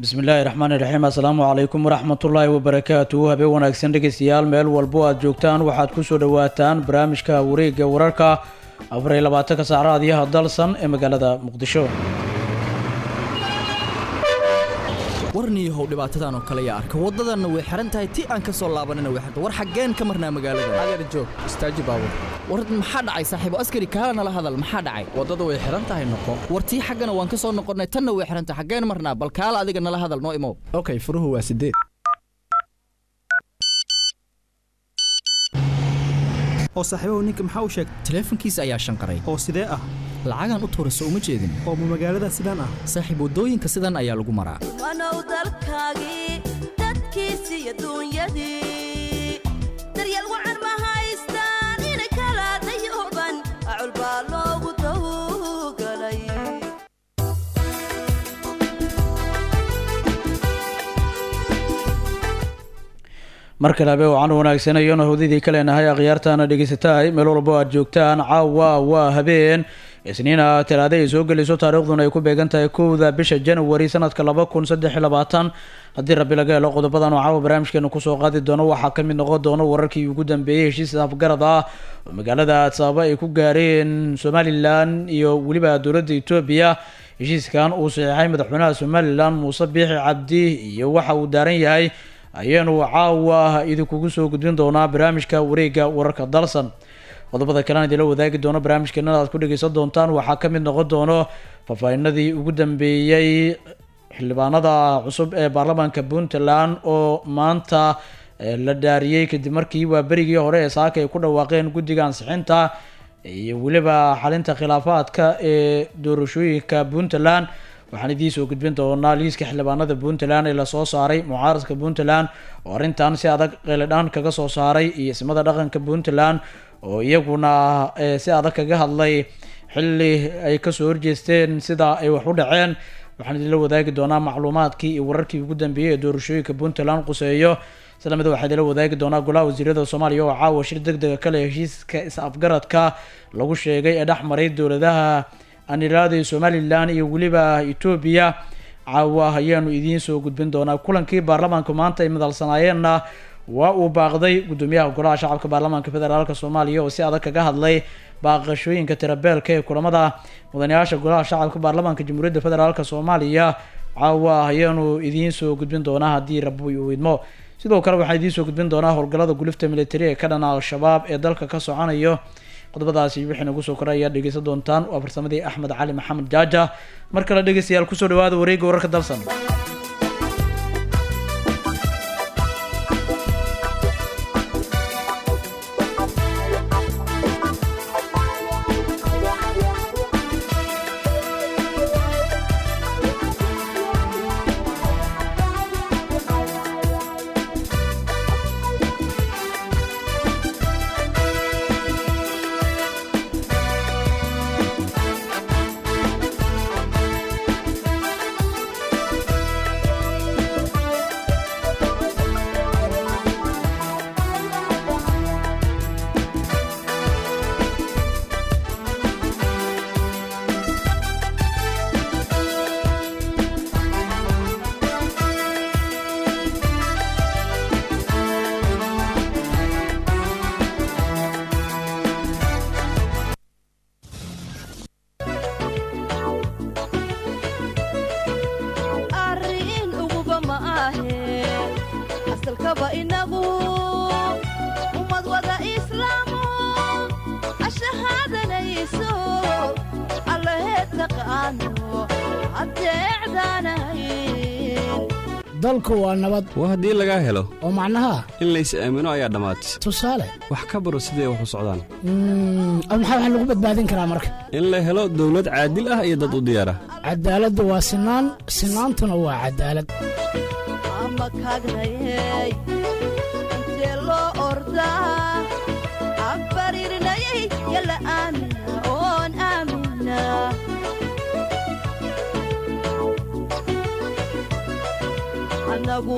bismillaahi raxmaani raxiim assalaamu calaykum waraxmatullaahi wabarakaatuhu habeen wanaagsan dhegeystayaal meel walbo aad joogtaan waxaad kusoo dhawaataan barnaamijka wareegga wararka afar iyo labaatanka saacraadiyaha dalsan ee magaalada muqdisho warniyahow dhibaatadan oo kale yaa arka waddadanna way xihan tahay ti aan ka soo laabanina way xiran war xaggeen ka marnaa magaalada adeer joog istaaji baabur war maxaa dhacay saaxiibo askari kaala nala hadal maxaa dhacay waddada way xihan tahay noqo war tii xaggana waan ka soo noqonnay tanna way xihan tahay xaggeen marnaa bal kaala adiga nala hadal noo imow okay furuhu waa sideed oo saaxiibahu ninka maxaa u sheegay taleefankiisa ayaa shanqaray oo sidee ah lacagaan u tuurayso uma jeedin oo ma magaalada sidaan ah saaxiib waddooyinka sidan ayaa lagu maraa wanow dalkaagii dadkiisi iyo duunyadii daryeel wacan ma haystaan inay kala dayuban acul baa loogu tawgalay mar kale habe waxaan wanaagsanayona howdadii ka leenahay akhyaartaana dhegeysatahay meel walbo aad joogtaan caawa waa habeen isniina talaada ay soo gelayso taariikhduna ay ku beegan tahay kowda bisha januari sanadka laba kun saddex iyo labaatan haddii rabbi laga helo qodobadan oo caawa barnaamijkeena kusoo qaadi doono waxaa ka mid noqon doono wararkii ugu dambeeyey heshiis afgarad ah oo magaalada adsaaba ay ku gaareen somalilan iyo weliba dowladda etoobiya heshiiskan uu saxiixay madaxweynaha somalilan muuse biixi cabdi iyo waxa uu daaran yahay ayaanu caawa idinkugu soo gudbin doonaa barnaamijka wareegga wararka dalsan qodobada kalean idinla wadaagi doono barnaamijkeenada aad ku dhegeysan doontaan waxaa ka mid noqon doono faahfaahinadii ugu dambeeyey xildhibaanada cusub ee baarlamaanka puntland oo maanta la dhaariyey kadib markii waa berigii hore ee saaka ay ku dhawaaqeen guddiga ansixinta iyo weliba xalinta khilaafaadka ee doorashooyinka puntland waxaan idiin soo gudbin doonaa liiska xildhibaanada puntland ee lasoo saaray mucaaradka puntland oo arrintan si adag qeeladhaan kaga soo saaray iyo ismada dhaqanka puntland oo iyaguna si adag kaga hadlay xilli ay kasoo horjeesteen sida ay wax u dhaceen waxaan idinla wadaagi doonaa macluumaadkii iyo wararkii ugu dambeeyey ee doorashooyinka puntland quseeyo islamida waxaa idinla wadaagi doonaa golaha wasiirada soomaaliya oo caawa shir deg dega kale heshiiska is-afgaradka lagu sheegay ee dhex maray dowladaha aniraaday somalilan iyo weliba etoobiya caawa ayaanu idiin soo gudbin doonaa kulankii baarlamaanku maanta ay madalsanaayeenna waa uu baaqday gudoomiyaha golaha shacabka baarlamaanka federaalk soomaaliya oo si adag kaga hadlay baaqashooyinka tirabeelka ee kulamada mudanayaasha golaha shacabka baarlamaanka jamhuuriyadda federaalk soomaaliya caawa ayaanu idiin soo gudbin doonaa haddii rabi uu idmo sidoo kale waxaan idiin soo gudbin doonaa howlgallada gulifta militari ee ka dhana al-shabaab ee dalka ka soconayo qodobadaasi wixii nagu soo koray ayaad dhegeysan doontaan waa farsamadii axmed cali maxamed jaaja mar kale dhegeystayaal kusoo dhawaada wareegga wararka dalsan arrin uguba ma ahe asalkaba inagu ummad wada islaamu ashahaadanayso allaheed taqaano adeecdaanahayn dalku waa nabad waa haddii lagaa helo oo macnaha in lays aamino ayaa dhammaatay tusaale wax ka baro siday wax u socdaan mm, maxaa wax lagu badbaadin karaa marka in la helo dawlad caadil ah iyo dad u diyaara cadaaladdu waa sinaan sinaantuna waa cadaalad ama kaagnayay intee loo ordaa abaririnayay yalla aamina oon aamina anagu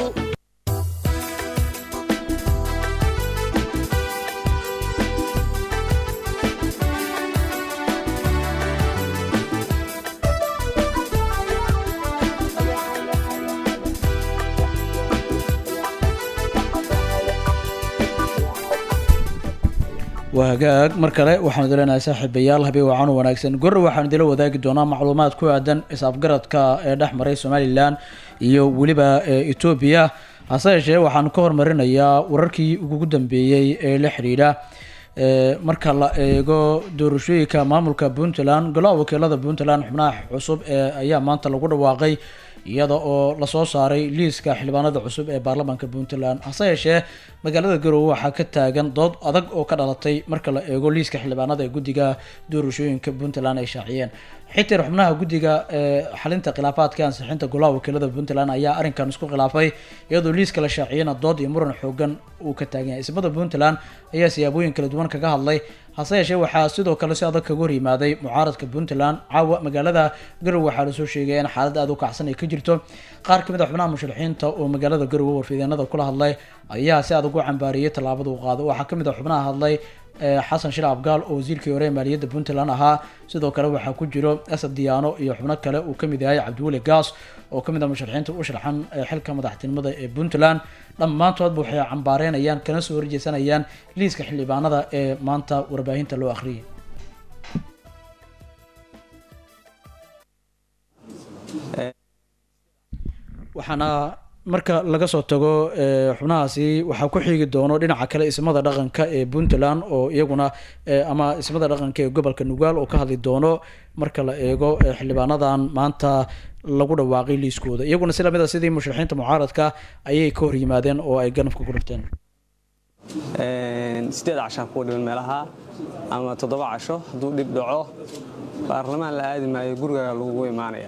waa hagaag mar kale waxaanu dileenahay saaxiibayaal habeen wacan u wanaagsan gorre waxaanu idila wadaagi doonaa macluumaad ku aadan is-afgaradka ee dhex maray somalilan iyo weliba ee etoobiya hase yeeshee waxaanu ka hormarinayaa wararkii ugu dambeeyey ee la xidhiidha ee marka la eego doorashooyinka maamulka puntland golaha wakiilada puntland xubnaha cusub ee ayaa maanta lagu dhawaaqay iyada oo lasoo saaray liiska xildhibaanada cusub ee baarlamaanka puntland hase yeeshee magaalada garowe waxaa ka taagan dood adag oo ka dhalatay marka la eego liiska xildhibaanada ee guddiga doorashooyinka puntland ay shaaciyeen xitir xubnaha guddiga ee xalinta khilaafaadka ansixinta golaha wakiilada puntland ayaa arrinkan isku khilaafay iyadoo liiska la shaaciyena dood iyo muran xoogan uu ka taagan yahay ismada puntland ayaa siyaabooyin kala duwan kaga hadlay hase yeeshee waxaa sidoo kale si adag kaga hor yimaaday mucaaradka puntland caawa magaalada garowe waxaa lasoo sheegaya in xaalad aada u kacsan ay ka jirto qaar kamid a xubnaha musharaxiinta oo magaalada garowe warfideenada kula hadlay ayaa si adag u cambaariyey tallaabada uu qaado waxaa kamid a xubnaha hadlay xasan shil abgaal oo wasiirkii hore ee maaliyadda puntland ahaa sidoo kale waxaa ku jiro asad diyaano iyo xubno kale uu kamid yahay cabdiweli gaas oo kamid ah musharaxiinta u sharxan xilka madaxtinimada ee puntland dhammaantoodba waxay cambaareynayaan kana soo horjeesanayaan liiska xildhibaanada ee maanta warbaahinta loo akhriyay waxaana marka laga soo tago xubnahaasi waxaa ku xiigi doono dhinaca kale ismada dhaqanka ee puntland oo iyaguna ama ismada dhaqanka ee gobolka nugaal oo ka hadli doono marka la eego xildhibaanadan maanta lagu dhawaaqay liiskooda iyaguna si lamid a sidii musharaxiinta mucaaradka ayay ka hor yimaadeen oo ay ganafka ku dhirteen sideed cashaa kuwa dhiban meelaha ama toddoba casho hadduu dhib dhaco baarlamaan la aadi maayo gurigaaga lagugu imaanaya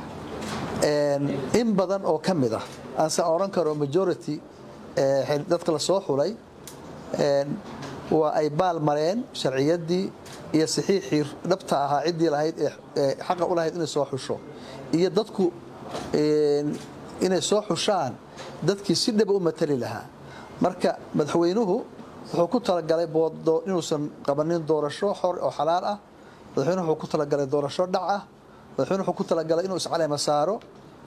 in badan oo ka mid ah aanse odhan karo majority dadka la soo xulay waa ay baal mareen sharciyaddii iyo saxiixii dhabta ahaa ciddii lahayd ee xaqa u lahayd inay soo xusho iyo dadku inay soo xushaan dadkii si dhaba u matali lahaa marka madaxweynuhu wuxuu ku talagalay inuusan qabanin doorasho xor oo xalaal ah madaxweynuhu wuxuu ku talagalay doorasho dhac ah madaxweynuhu wuxuu ku talagalay inuu iscaleyma saaro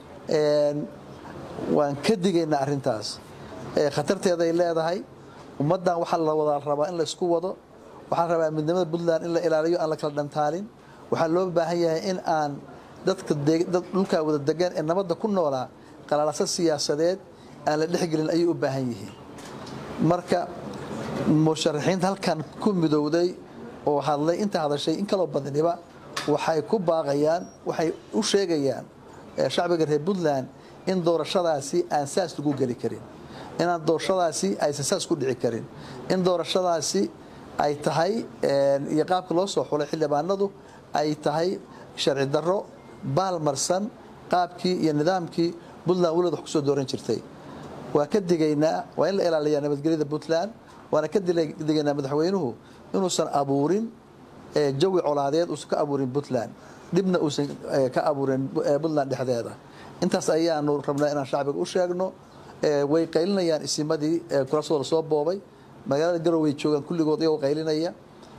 waan ka digaynaa arrintaas khatarteeday leedahay ummaddan waxaa la wada rabaa in laysku wado waxaa la rabaa midnimada puntland in la ilaaliyo aan la kala dhantaalin waxaa loo baahan yahay in aan dadka dhulkaa wada degan ee nabadda ku noolaa qalaalasa siyaasadeed aan la dhexgelin ayay u baahan yihiin marka musharaxiinta halkan ku midowday oo hadlay inta hadashay in kaloo badaniba waxay ku baaqayaan waxay u sheegayaan shacbiga reer puntland in doorashadaasi aan saas lagu geli karin inaan doorashadaasi aysan saas ku dhici karin in doorashadaasi ay tahay iyo qaabka loo soo xulay xildhibaanadu ay tahay sharci darro baalmarsan qaabkii iyo nidaamkii puntland weligood wax kusoo dooran jirtay waa ka digaynaa waa in la ilaaliyaa nabadgelyada puntland waana ka digaynaa madaxweynuhu inuusan abuurin jawi colaadeed uusan ka abuurin puntland dhibna uusan ka abuurin puntland dhexdeeda intaas ayaanu rabnaa inaan shacbiga u sheegno way qaylinayaan isimadii kuraasooda lasoo boobay magaalada garow way joogaan kulligood iyagoo qaylinaya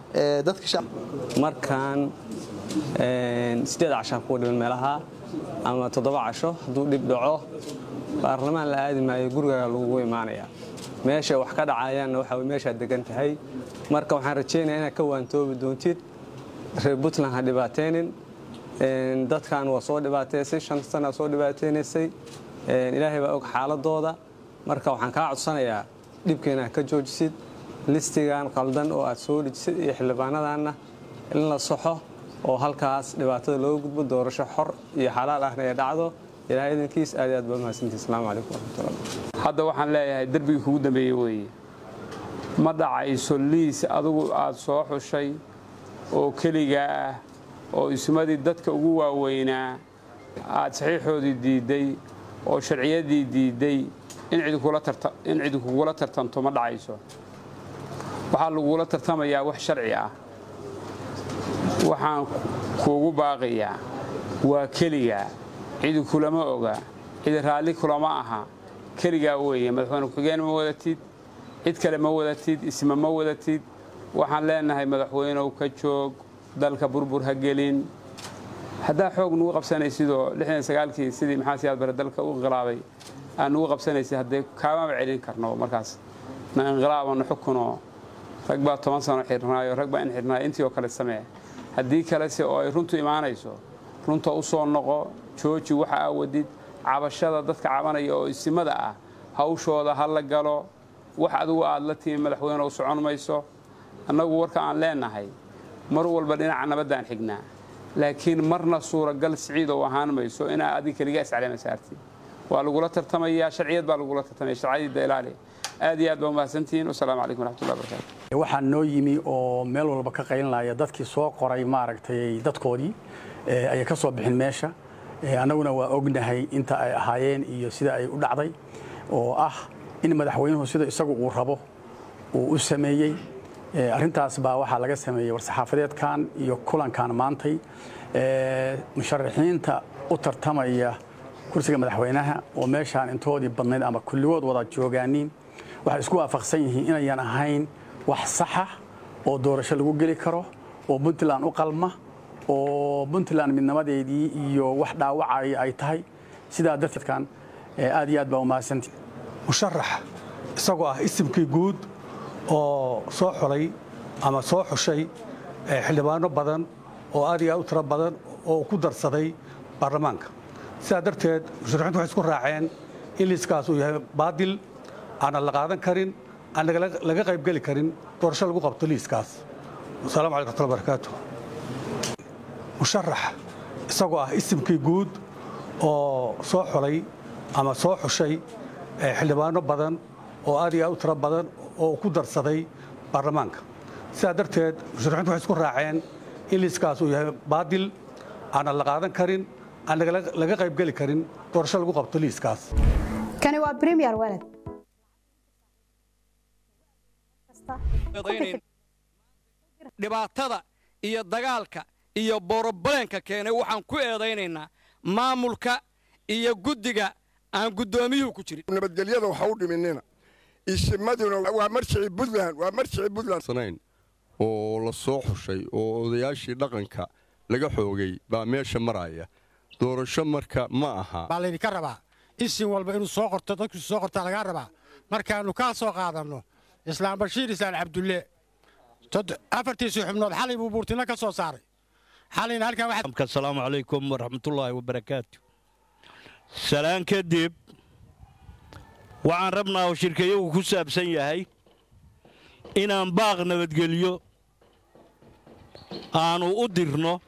markaan sideed cashaa kuwa dhiban meelaha ama toddoba casho hadduu dhib dhaco baarlamaan la aadi maayo gurigaaga lagugu imaanaya meeshay wax ka dhacayaanna waxa meeshaad degan tahay marka waxaan rajaynaya inaad ka waantoobi doontid reer puntland ha dhibaateynin dadkan waa soo dhibaateysay shan sana soo dhibaateynaysay ilaahay baa og xaaladooda marka waxaan kaa codsanayaa dhibka inaad ka joojisid listigan qaldan oo aad soo dejisid iyo xildhibaanadanna in la soxo oo halkaas dhibaatada looga gudbo doorasho xor iyo xalaal ahna ee dhacdo ilaahay idankiis aad aad baa mahadsantii asalaamu calaykum waraxmatullah hadda waxaan leeyahay derbigii kugu dambeeyey weeye ma dhacayso liis adigu aad soo xushay oo keligaa ah oo ismadii dadka ugu waaweynaa aad saxiixoodii diidday oo sharciyadii diidday in cidi kugula tartanto ma dhacayso waxaa lagugula tartamayaa wax sharci ah waxaan kuugu baaqayaa waa keligaa cidi kulama oga cidi raalli kulama aha keligaa weeye madaxweyne ku-xigeen ma wadatid cid kale ma wadatid isma ma wadatid waxaan leenahay madaxweynow ka joog dalka burbur ha gelin haddaa xoog nugu qabsanaysidoo kii sidii maxaa siyaad bare dalka u inqilaabay aan nugu qabsanaysid haddee kaamaba celin karno markaas na inqilaabano xukunoo rag baa toban sano xirnaayo rag baa in xirnaayo intii oo kale samee haddii kalese oo ay runtu imaanayso runta u soo noqo jooji waxa aa wadid cabashada dadka cabanaya oo isimada ah hawshooda ha la galo wax adigu aad la timi madaxweyne u socon mayso annagu warka aan leenahay mar walba dhinaca nabaddaan xignaa laakiin marna suuragal siciid oo ahaan mayso inaa adig keliga iscalema saartid waa lagula tartamayaa sharciyad baa lagula tartamaya sharciyadda ilaali aad iyo aad baa umahadsantihiin wasalaamu calaykum waraxmatullahi wabarakatu waxaa noo yimi oo meel walba ka qaylinaya dadkii soo qoray maaragtay dadkoodii ayay ka soo bixin meesha annaguna waa ognahay inta ay ahaayeen iyo sida ay u dhacday oo ah in madaxweynuhu sida isagu uu rabo uu u sameeyey arrintaas baa waxaa laga sameeyey war-saxaafadeedkan iyo kulankan maantay musharaxiinta u tartamaya kursiga madaxweynaha oo meeshaan intoodii badnayd ama kulligood wada joogaaniin waxay isku waafaqsan yihiin inayan ahayn wax saxa oo doorasho lagu geli karo oo puntland u qalma oo puntland midnimadeedii iyo wax dhaawacaya ay tahay sidaa darteedkan aad iyo aad baa umahadsanti musharax isagoo ah isimkii guud oo soo xulay ama soo xushay xildhibaano badan oo aad iyo aad u tiro badan oo ku darsaday baarlamaanka sidaa darteed musharaxiintu waxay isku raaceen in liiskaas uu yahay baadil aanan la qaadan karin aan laga qaybgeli karin doorasho lagu qabto liiskaas wasalaamu calaykum waraxmatullahi barakaatu musharax isagoo ah isimkii guud oo soo xulay ama soo xushay xildhibaano badan oo aad iyo aad u tiro badan oo ku darsaday baarlamaanka sidaa darteed musharaxiintu waxay isku raaceen in liiskaas uu yahay baadil aanan la qaadan karin aan laga qaybgeli karin doorasho lagu qabto liiskaas kani waa premier walad dhibaatada iyo dagaalka iyo borobaleenka keenay waxaan ku eedaynaynaa maamulka iyo guddiga aan guddoomiyuhu ku jirin nabadgelyada waxa u dhiminina isimaduna waa marjicii buntland waa marjicii buntland sanayn oo la soo xushay oo odayaashii dhaqanka laga xoogay baa meesha maraya doorasho marka ma aha baa laydinka rabaa isin walba inuu soo qorto dadku soo qortaa lagaa rabaa markaannu kaa soo qaadanno islaam bashiir islaan cabdulle afartiisii xubnood xalay buu buurtino ka soo saaray xalayna halkan waxaa asalaamu calaykum waraxmatullaahi wabarakaatu salaan kadib waxaan rabnaa oo shirkayagu ku saabsan yahay inaan baaq nabadgelyo aannu u dirno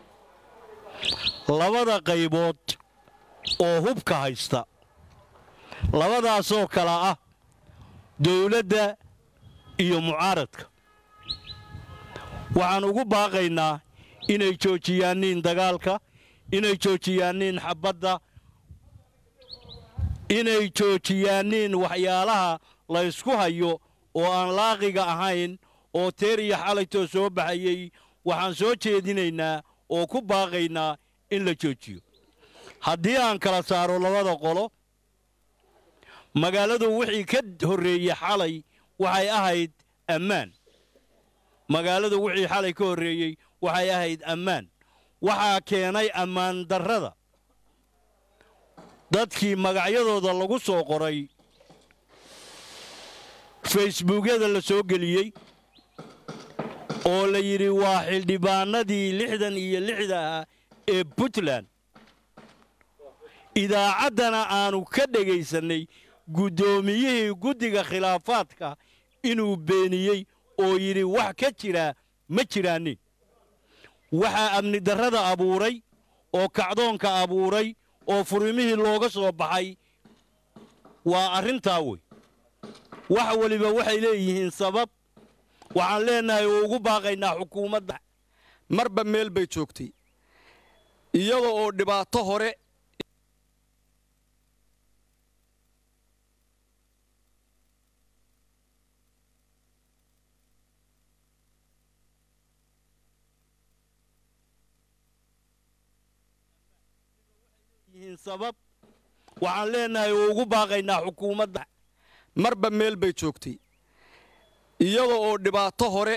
labada qaybood oo hubka haysta labadaasoo kala ah dawladda iyo mucaaradka waxaan ugu baaqaynaa inay joojiyaaniin dagaalka inay joojiyaaniin xabbadda inay joojiyaaniin waxyaalaha la ysku hayo oo aan laaqiga ahayn oo teer iyo xalaytoo soo baxayey waxaan soo jeedinaynaa oo ku baaqaynaa in la joojiyo haddii aan kala saaro labada qolo magaaladu wixii ka horreeyey xalay waxay ahayd ammaan magaaladu wixii xalay ka horreeyey waxay ahayd ammaan waxaa keenay ammaan darrada dadkii magacyadooda lagu soo qoray facebuukyada la soo geliyey oo la yidhi waa xildhibaanadii lixdan iyo lixda ah ee puntland idaacaddana aannu ka dhegaysannay guddoomiyihii guddiga khilaafaadka inuu beeniyey oo yidhi wax ka jiraa ma jiraanin waxaa amni darrada abuuray oo kacdoonka abuuray oo furimihii looga soo baxay waa arrintaa wey wax weliba waxay leeyihiin sabab waxaan leennahay oo ugu baaqaynaa xukuumadda marba meel bay joogtay iyada oo dhibaato hore sabab waxaan leennahay oo ugu baaqaynaa xukuumadda marba meel bay joogtay iyada oo dhibaato hore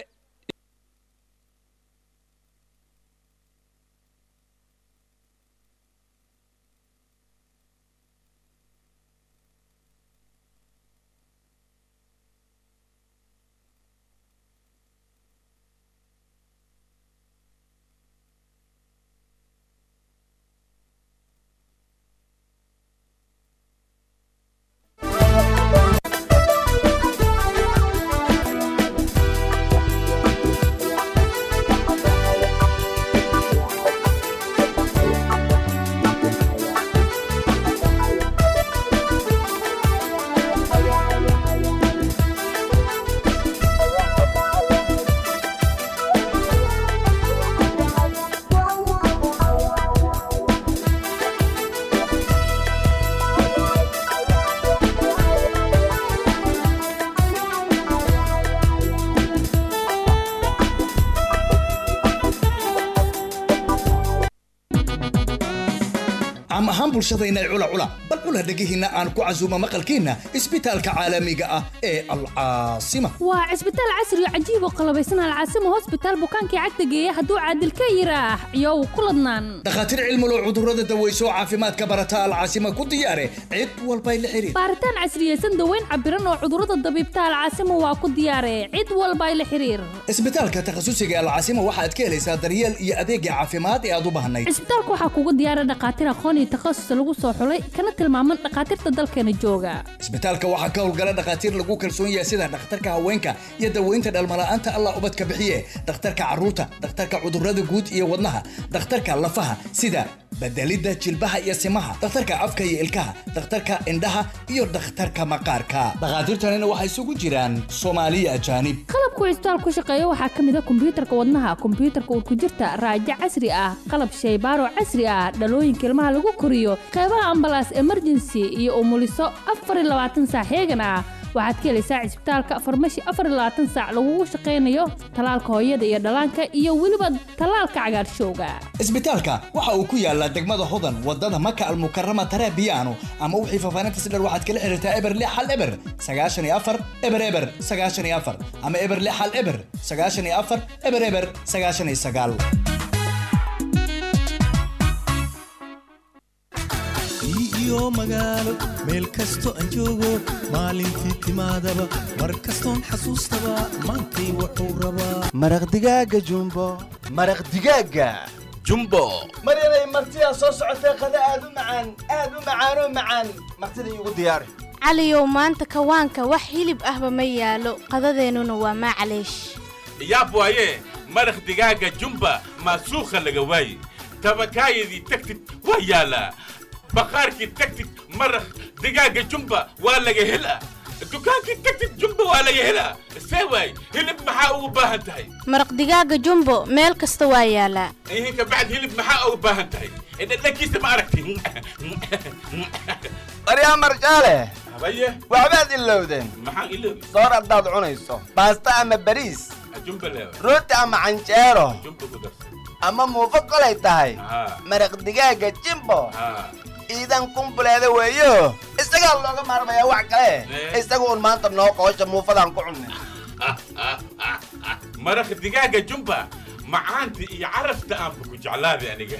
caam ahaan bulshadayna cula cula bal cula dhegihiinna aan ku casuumo maqalkiinna isbitaalka caalamiga ah ee alcaasima waa cisbitaal casri oo cajiib oo qalabaysan alcaasimo hosbitaal bukaankii cagta geeya hadduu caadil ka yiraax iyow ku ladnaan dhakhaatiir cilmulo cudurrada daweyso caafimaadka barata alcaasima ku diyaare cid walbay la xiriir baaritaan casriyeysan daweyn cabiran oo cudurrada dabiibta alcaasimo waa ku diyaare cid walbay la xiriir isbitaalka takhasusiga alcaasima waxaad ka helaysaa daryeel iyo adeegga caafimaad ee aad u baahnayd cisbitaalka waxaa kugu diyaara dhakhaatiir aqoon iyo takhasus lagu soo xulay kana tilmaaman dhakhaatiirta dalkeena jooga isbitaalka waxaa ka howlgala dhakhaatiir lagu kalsoon yahay sida dhakhtarka haweenka iyo daweynta dhalmala'aanta allah ubadka bixiye dhakhtarka carruurta dhakhtarka cudurrada guud iyo wadnaha dhakhtarka lafaha sida bedelidda jilbaha iyo simaha dhakhtarka afka iyo ilkaha dhakhtarka indhaha iyo dhakhtarka maqaarka dhakhaatiirtanina waxay isugu jiraan soomaaliya ajaanib qalabku cisbitaal ku shaqeeya waxaa ka mid a kombiyuutarka wadnaha kombiyuutarka urkujirta raajo casri ah qalab shaybaaro casri ah dhalooyinka ilmaha lagu koriyo qeybaha ambalaas emergency iyo umuliso afar iyo labaatan saac heegan ah waxaad ka helaysaa cisbitaalka farmashi afar iyo labaatan saac lagugu shaqaynayo talaalka hooyada iyo dhallaanka iyo weliba talaalka cagaarshowga isbitaalka waxa uu ku yaalaa degmada hodan wadada maka almukarama tarabiyaano ama wixii faafaahinta sidher waxaad kala xiriirtaa eber lix hal eber sagaashan iyo afar eber eber sagaashan iyo afar ama eber lix hal eber sagaashan iyo afar eber eber sagaashan iyo sagaal iyo magaalo meel kasto aan joogo maalintii timaadaba mar kastoon xasuustaba maantay wuxuu rabaa maraq digaaga jumbo maraq digaaga jumbo maryanay martidaa soo socotee qada aad u macaan aad u macaanoo macaan martida iigu diyaari caliyow maanta kawaanka wax hilib ahba ma yaalo qadadeennuna waa maclaysh yaab waaye maraq digaaga jumba maasuukha laga waaye tabakaayadii tagtid waa yaalaa baqaarkii tagtid maraq digaaga jumba waa laga helaa dukaankii tagtid jumba waa laga helaa see waay hilib maxaa ugu baahan tahay maraq digaaga jumbo meel kasta waa yaalaa ihin kabacd hilib maxaa ugu baahan tahay dhadhankiisa ma aragti baryaa marjaale habaye waxbaad ilowdeen maxaan iloobi soor haddaad cunayso baasta ama bariis jumba leewa rooti ama canjeero jumba ku darsan ama muufo kolay tahay haa maraq digaaga jimbo haa ciidan kumbuleeda weeyo isagaa looga maarmayaa wax kale isaga un maanta noo qoosha muufadaan ku cunnay maraq digaaga jumba macaanta iyo carafta aanba ku jeclaaday aniga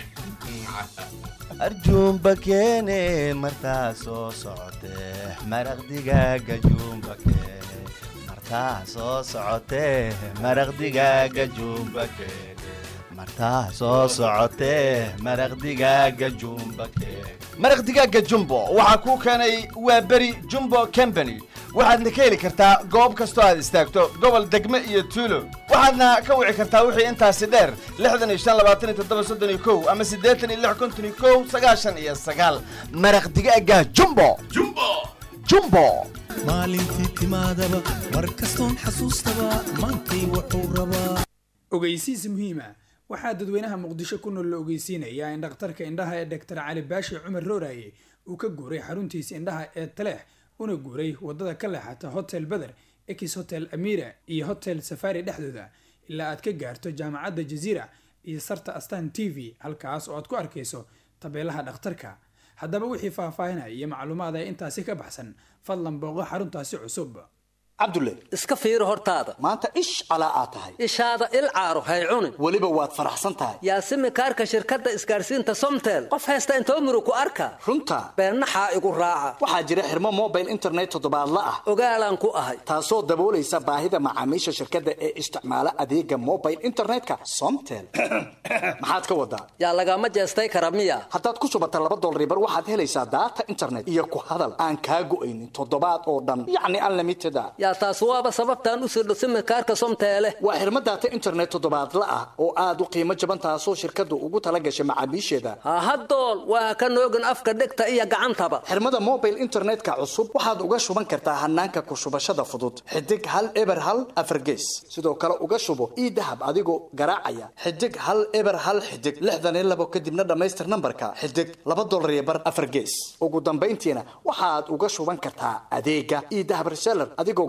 arjuumba keene martaa soo socotee maraq digaaga juumba keene martaa soo socotee maraq digaaga juumba keene martaa soo socotee maraq digaaga juumba keene maraq digaaga jumbo waxaa kuu keenay waa beri jumbo company waxaadna ka heli kartaa goob kastoo aad istaagto gobol degme iyo tuulo waxaadna ka wici kartaa wixii intaasi dheer lixdan iyo shan labaatan iyo toddoba soddon iyo kow ama siddeetan iyo lix konton iyo kow sagaashan iyo sagaal maraq digaaga jumbo jumbo jumbo maalintii timaadaba mar kastoon xasuustaba maantay wuxuu rabaa ogeysiis muhiima waxaa dadweynaha muqdisho ku nool la ogeysiinayaa in dhakhtarka indhaha ee dhaktar cali baashi cumar rooraye uu ka guuray xaruntiisa indhaha ee taleex una guuray wadada ka leexata hotel beder ex hotel amira iyo hotel safari dhexdooda ilaa aad ka gaarto jaamacadda jaziira iyo sarta astan t v halkaas oo aad ku arkayso tabeelaha dhakhtarka haddaba wixii faahfaahinaya iyo macluumaad ee intaasi ka baxsan fadlan booqo xaruntaasi cusub cabdulle iska fiiri hortaada maanta ish calaa aad tahay ishaada il caaro hay cunin weliba waad faraxsan tahay yaasimi kaarka shirkadda isgaarsiinta somtel qof haysta intoo murug ku arka runta beennaxaa igu raaca waxaa jira xirmo mobile internet toddobaadla ah ogaalaan ku ahay taasoo daboolaysa baahida macaamiisha shirkadda ee isticmaala adeega mobile internetka somtel maxaad ka wadaa yaa lagama jeestay kara miya haddaad ku shubata laba dolaribar waxaad helaysaa daata internet iyo ku hadal aan kaa go'aynin toddobaad oo dhan yacni unlimited a yaa taas waaba sababtaan u sirdho simikaarka somteele waa xirmo daata internet toddobaadla ah oo aad u qiimo jaban taasoo shirkaddu ugu tala gashay macaamiisheeda hahadool waa ka noogin afka dhegta iyo gacantaba xirmada mobile internetka cusub waxaad uga shuban kartaa hanaanka ku shubashada fudud xidig hal eber hal afargees sidoo kale uga shubo ii dahab adigoo garaacaya xidig hal eber hal xidig lixdan iyo labo kadibna dhammaystir nambarka xidig laba dolar iyo bar afar gees ugu dambayntiina waxaad uga shuban kartaa adeega ii dahab reseller adigoo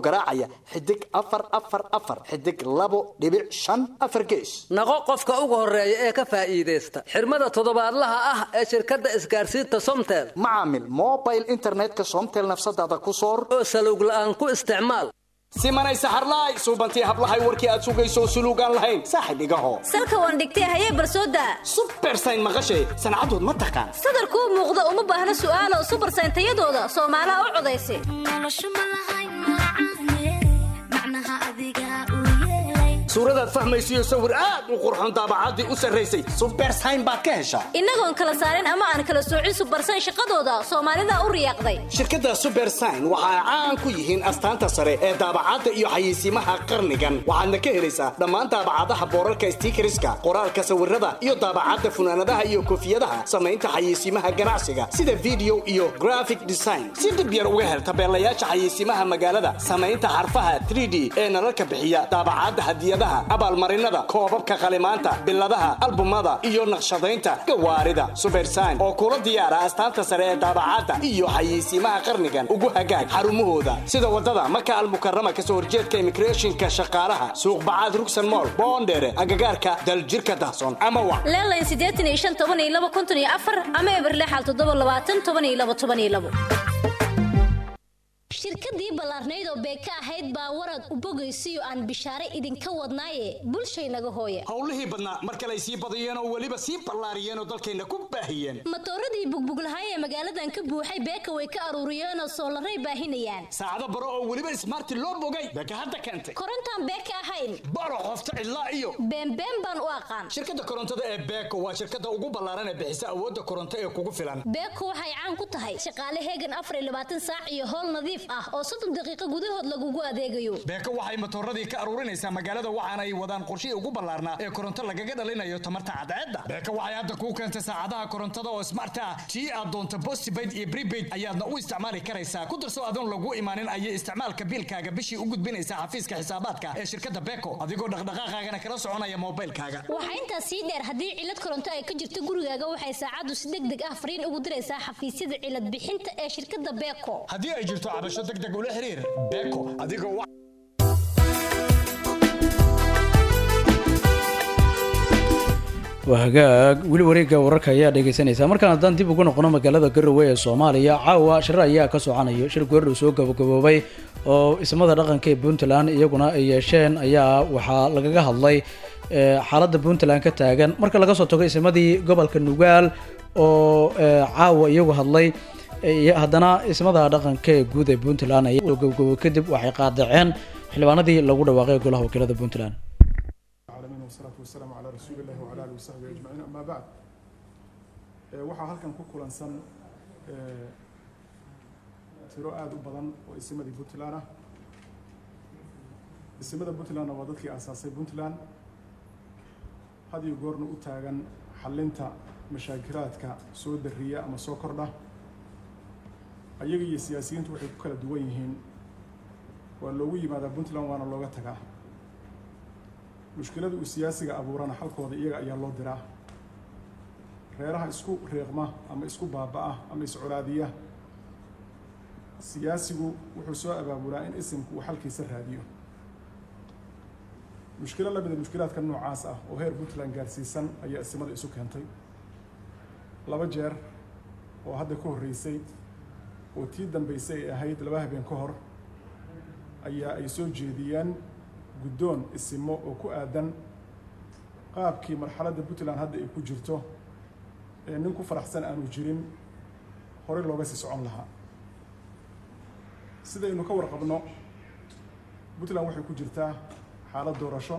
garaacaya xidig afar afar afar xidig labo dhibic shan afar gees naqo qofka ugu horeeya ee ka faa'iidaysta xirmada toddobaadlaha ah ee shirkadda isgaarsiinta somtel macaamil mobile internetka somtel nafsadaada ku soor oo salowg la'aan ku isticmaal simanay saxarlaay suubantii hablahay warkii aad sugayso suluugaan lahayn saaxib igaho salka waan dhigtay hayee barsooda subersayn maqashay sancadood ma taqaan sadarkuu muuqda uma baahna su'aalo subersayn tayadooda soomaalaha u codaysa suuradaad fahmaysiyo sawir aad u qurxoon daabacaddii u sarraysay subersayn baad ka heshaa innagoon kala saarin ama aan kala soocin subersayn shaqadooda soomaalida u riyaaqday shirkadda subersign waxa ay caan ku yihiin astaanta sare ee daabacadda iyo xayeysiimaha qarnigan waxaadna ka helaysaa dhammaan daabacadaha boorarka stiikariska qoraalka sawirada iyo daabacadda funaanadaha iyo koofiyadaha samaynta xayeysiimaha ganacsiga sida video iyo graphic design si dhib yar uga hel tabeelayaasha xayeysiimaha magaalada samaynta xarfaha 3d ee nalalka bixiya daabacadda hadiyadaha abaalmarinada koobabka qalimaanta biladaha albumada iyo naqshadaynta gawaarida subersign oo kula diyaara astaanta sare ee daabacadda iyo xayeysiimaha qarnigan ugu hagaag xarumahooda sida wadada maka almukarama kasoo horjeedka immigrationka shaqaalaha suuq bacaad rugsan mool boondheere agagaarka daljirka dahson ama wa leelayn siddeetan iyo shan toban iyo laba konton iyo afar ama eberlexal toddoba labaatan toban iyo laba toban iyo labo shirkadii ballaarnayd oo beeka ahayd baa warad u bogaysiyo aan bishaare idinka wadnaaye bulshaynaga hooye howlihii badnaa mar kale ay sii badiyeen oo weliba sii ballaariyeen oo dalkayna ku baahiyeen matooradii bugbuglahay ee magaaladan ka buuxay beeka way ka aruuriyeenoo soolaray baahinayaan saacado baro oo weliba ismaarti loo bogay beeka hadda keentay korontaan beeka ahayn baro qofta cidlaa iyo beenbeen baan u aqaan shirkadda korontada ee beeko waa shirkadda ugu ballaaran ee bixisa awoodda koronto ee kugu filan beeko waxay caan ku tahay shaqaale heegan afar iyo labaatan saac iyo howl nadiif ah oo soddon daqiiqo gudahood lagugu adeegayo beeko waxay matooradii ka aruurinaysaa magaalada waxaana ay wadaan qorshihii ugu ballaarnaa ee koronto lagaga dhalinayo tamarta cadceedda beeko waxay hadda kuu keentay saacadaha korontada oo smart ah tii aad doonto postpaid iyo prepaid ayaadna u isticmaali karaysaa ku darso adoon lagu imaanin ayay isticmaalka biilkaaga bishii u gudbinaysaa xafiiska xisaabaadka ee shirkadda beeko adigoo dhaqdhaqaaqaagana kala soconaya moobilkaaga waxaa intaas sii dheer haddii cilad koronto ay ka jirto gurigaaga waxay saacaddu si deg deg ah fariin ugu diraysaa xafiisyada cilad bixinta ee shirkadda beeko haddii ay jirto cabasho deg deg ula xiriir beeko adigoo wa- waa hagaag weli wareegga wararka ayaa dhegaysanaysaa markaan haddaan dib ugu noqono magaalada garowe ee soomaaliya caawa shir ayaa ka soconaya shir goordhow soo gabagaboobay oo ismada dhaqanka ee puntland iyaguna ay yeesheen ayaa waxaa lagaga hadlay eh, xaaladda puntland ka taagan marka laga soo tago ismadii gobolka nugaal oo eh, caawa iyagu hadlay eh, iyo haddana ismada dhaqanka ee guud ee puntland ayaa soo gabagabo kadib waxay qaadaceen xildhibaanadii lagu dhawaaqay golaha wakiilada puntland العالمين والصلاة والسلام على رسول الله وعلى آله وصحبه أجمعين أما بعد ee, waxaa halkan ku kulansan ee, tiro aada u badan oo isimadii puntland ah isimada puntlandna waa dadkii aasaasay puntland had iyo goorna u taagan xallinta mashaakiraadka soo dariya ama soo kordha ayaga iyo siyaasiyiintu waxay ku kala duwan yihiin waa loogu yimaadaa puntland waana looga tagaa mushkilada uu siyaasiga abuurana xalkooda iyaga ayaa loo diraa reeraha isku reeqma ama isku baaba'a ama iscolaadiya siyaasigu wuxuu soo abaabulaa in isimku uu xalkiisa raadiyo mushkilo la mida mushkilaadka noocaas ah oo heer puntland gaarsiisan ayaa isimada isu keentay laba jeer oo hadda ka horreysay oo tii dambeysay ay ahayd laba habeen ka hor ayaa ay soo jeediyeen guddoon isimo oo ku aadan qaabkii marxaladda puntland hadda ay ku jirto ee nin ku faraxsan aanu jirin horey looga sii socon lahaa sidaynu ka warqabno puntland waxay ku jirtaa xaalad doorasho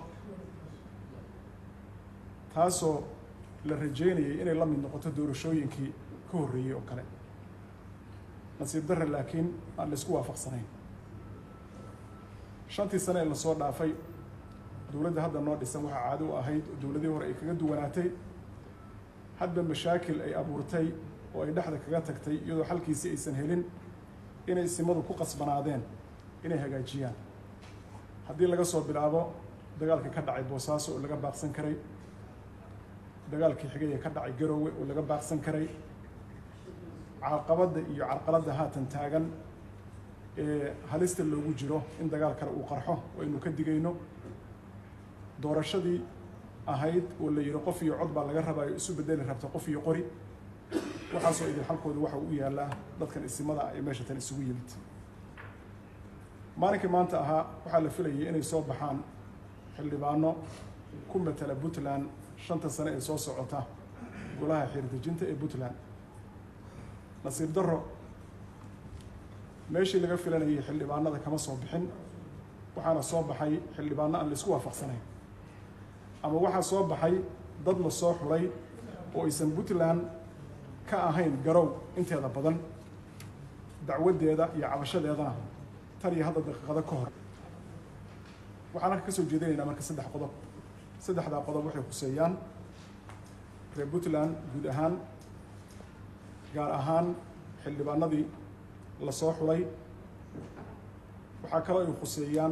taasoo la rajeynayay inay la mid noqoto doorashooyinkii ka horreeyey oo kale nasiib darre laakiin aan la isku waafaqsanayn shantii sane ee lasoo dhaafay dowladda hadda noo dhisan waxaa caado u ahayd oo dowladii hore ay kaga duwanaatay hadba mashaakil ay abuurtay oo ay dhexda kaga tagtay iyadoo xalkiisii aysan helin inay simadu ku qasbanaadeen inay hagaajiyaan haddii laga soo bilaabo dagaalkii ka dhacay boosaaso oo laga baaqsan karay dagaalkii xigay ee ka dhacay garowe oo laga baaqsan karay caqabadda iyo carqaladda haatan taagan ee halista loogu jiro in dagaal kale uu qarxo oo aynu ka digayno doorashadii ahayd oo la yidhi qof iyo cod baa laga rabaayo isu bedeli rabta qof iyo qori waxaasoo idin xalkooda waxa uu yaallaa dadkan isimada ah ee meesha tan isugu yimid maalinkii maanta ahaa waxaa la filayay inay soo baxaan xildhibaano ku matala puntland shanta sane ee soo socota golaha xiirdejinta ee puntland nasiib darro meeshii laga filanayay xildhibaanada kama soo bixin waxaana soo baxay xildhibaano aan la isku waafaqsanayn ama waxaa soo baxay dad la soo xulay oo aysan puntland ka ahayn garow inteeda badan dacwaddeeda iyo cabashadeedana tan iyo hadda daqiiqado ka hor waxaan halka ka soo jeedinaynaa marka saddex qodob saddexdaa qodob waxay kuseeyaan reer puntland guud ahaan gaar ahaan xildhibaanadii la soo xulay waxaa kaloo ay khuseeyaan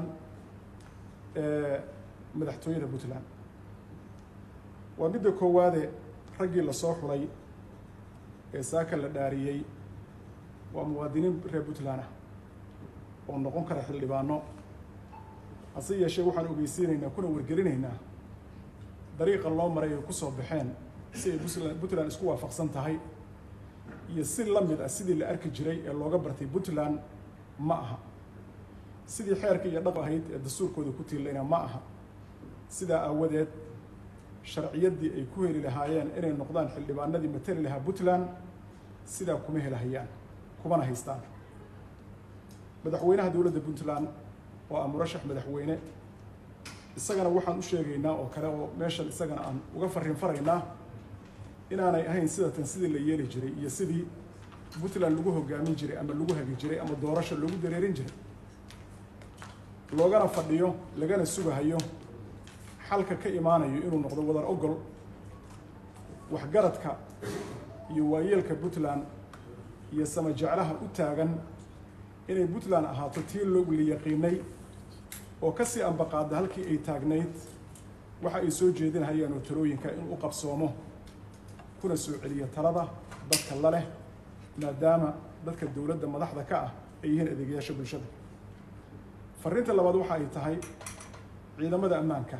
madaxtooyada puntland waa midda koowaade raggii la soo xulay ee saaka la dhaariyey waa muwaadiniin reer puntland ah oo noqon kara xildhibaano hase yeeshee waxaan ogeysiinaynaa kuna wargelinaynaa dariiqa loo maray ay ku soo baxeen si ay puntland puntland isku waafaqsan tahay iyo si la mid ah sidii la arki jiray ee looga bartay puntland ma aha sidii xeerka iyo dhaq ahayd ee dastuurkooda ku tiilayna ma aha sidaa aawadeed sharciyaddii ay ku heli lahaayeen inay noqdaan xildhibaanadii matali lahaa puntland sidaa kuma helahayaan kumana haystaan madaxweynaha dowladda puntland oo ah murashax madaxweyne isagana waxaan u sheegaynaa oo kale oo meeshan isagana aan uga farriin faraynaa inaanay ahayn sidatan sidii la yeeli jiray iyo sidii puntland lagu hogaamin jiray ama lagu hagi jiray ama doorasho lagu dareerin jiray loogana fadhiyo lagana sugahayo xalka ka imaanayo inuu noqdo wadar ogol waxgaradka iyo waayeelka puntland iyo sama jeclaha u taagan inay puntland ahaato tii loogu la yaqiinay oo ka sii ambaqaada halkii ay taagnayd waxa ay soo jeedinahayaan oo talooyinka in u qabsoomo kuna soo celiya talada dadka la leh maadaama dadka dowladda madaxda ka ah ay yihiin adeegayaasha bulshada farriinta labaad waxa ay tahay ciidamada ammaanka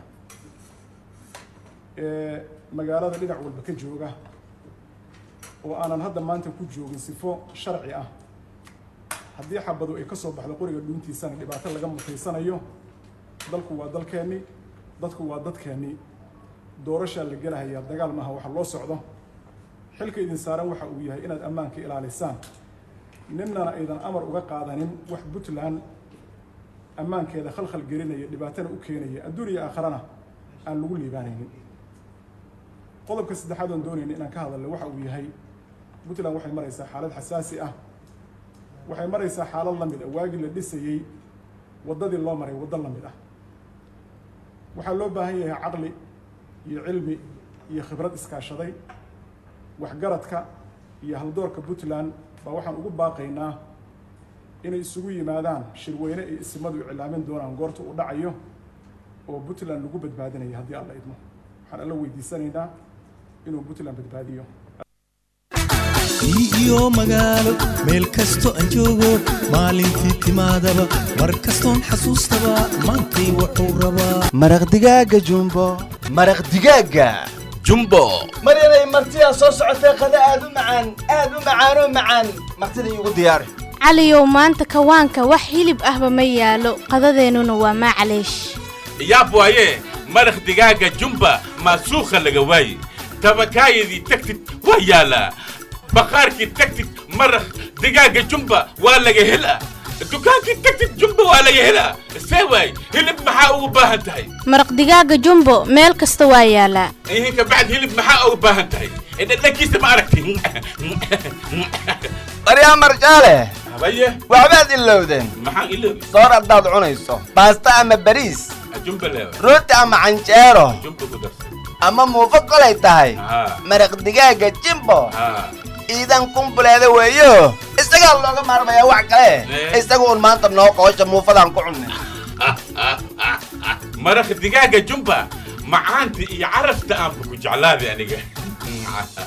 ee magaalada dhinac walba ka jooga oo aanan hadda maanta ku joogin sifo sharci ah haddii xabadu ay ka soo baxdo qoriga dhuuntiisana dhibaato laga mutaysanayo dalku waa dalkeennii dadku waa dadkeennii doorashaa la gelahayaa dagaal maaha waxa loo socdo xilka idin saaran waxa uu yahay inaad ammaanka ilaalisaan ninnana aydan amar uga qaadanin wax puntland ammaankeeda khalkhal gelinaya dhibaatana u keenaya adduun iyo aakharana aan lagu liibaanaynin qodobka saddexaad oon doonayna inaan ka hadalno waxa uu yahay puntland waxay maraysaa xaalad xasaasi ah waxay maraysaa xaalad la mid ah waagii la dhisayey waddadii loo maray waddo la mid ah waxaa loo baahan yahay caqli iyo cilmi iyo khibrad iskaashaday waxgaradka iyo haldoorka puntland baa waxaan ugu baaqaynaa inay isugu yimaadaan shirweyne ay isimadu iclaamin doonaan goorta uu dhacayo oo puntland lagu badbaadinayo haddii alla idmo waxaan alla weydiisanaynaa inuu puntland badbaadiyo iyo magaalo meel kasto aan joogo maalintii timaadaba mar kastoon xasuustaba maantay wuxuu rabaa maraq digaaga jumbo maraq digaaga jumbo maryanay martidaa soo socotee qada aad u macaan aad u macaanoo macaan martida iigu diyaari caliyow maanta kawaanka wax hilib ahba ma yaalo qadadeennuna waa maclaysh yaab waaye maraq digaaga jumba maasuukha laga waaye tabakaayadii tagtid waa yaalaa baqaarkii tagtid maraq digaaga jumba waa laga helaa dukaankii tagtid jumba waa laga helaa see waay hilib maxaa ugu baahan tahay maraq digaaga jumbo meel kasta waa yaalaa ihinka bacd hilib maxaa ugu baahan tahay dhadhankiisa ma aragti maryaa marjaale habaye waxbaad ilowdeen maxaan iloobi soor haddaad cunayso baasta ama bariis jumba leewa rooti ama canjeero jumba ku darsa ama muufo kolay tahay haa maraq digaaga jimbo haa ciidan kumbuleeda weeyo isagaa looga maarmayaa wax kale isaga un maanta noo qoosha muufadaan ku cunnay maraq digaaga jumba macaanta iyo carafta aanba ku jeclaaday aniga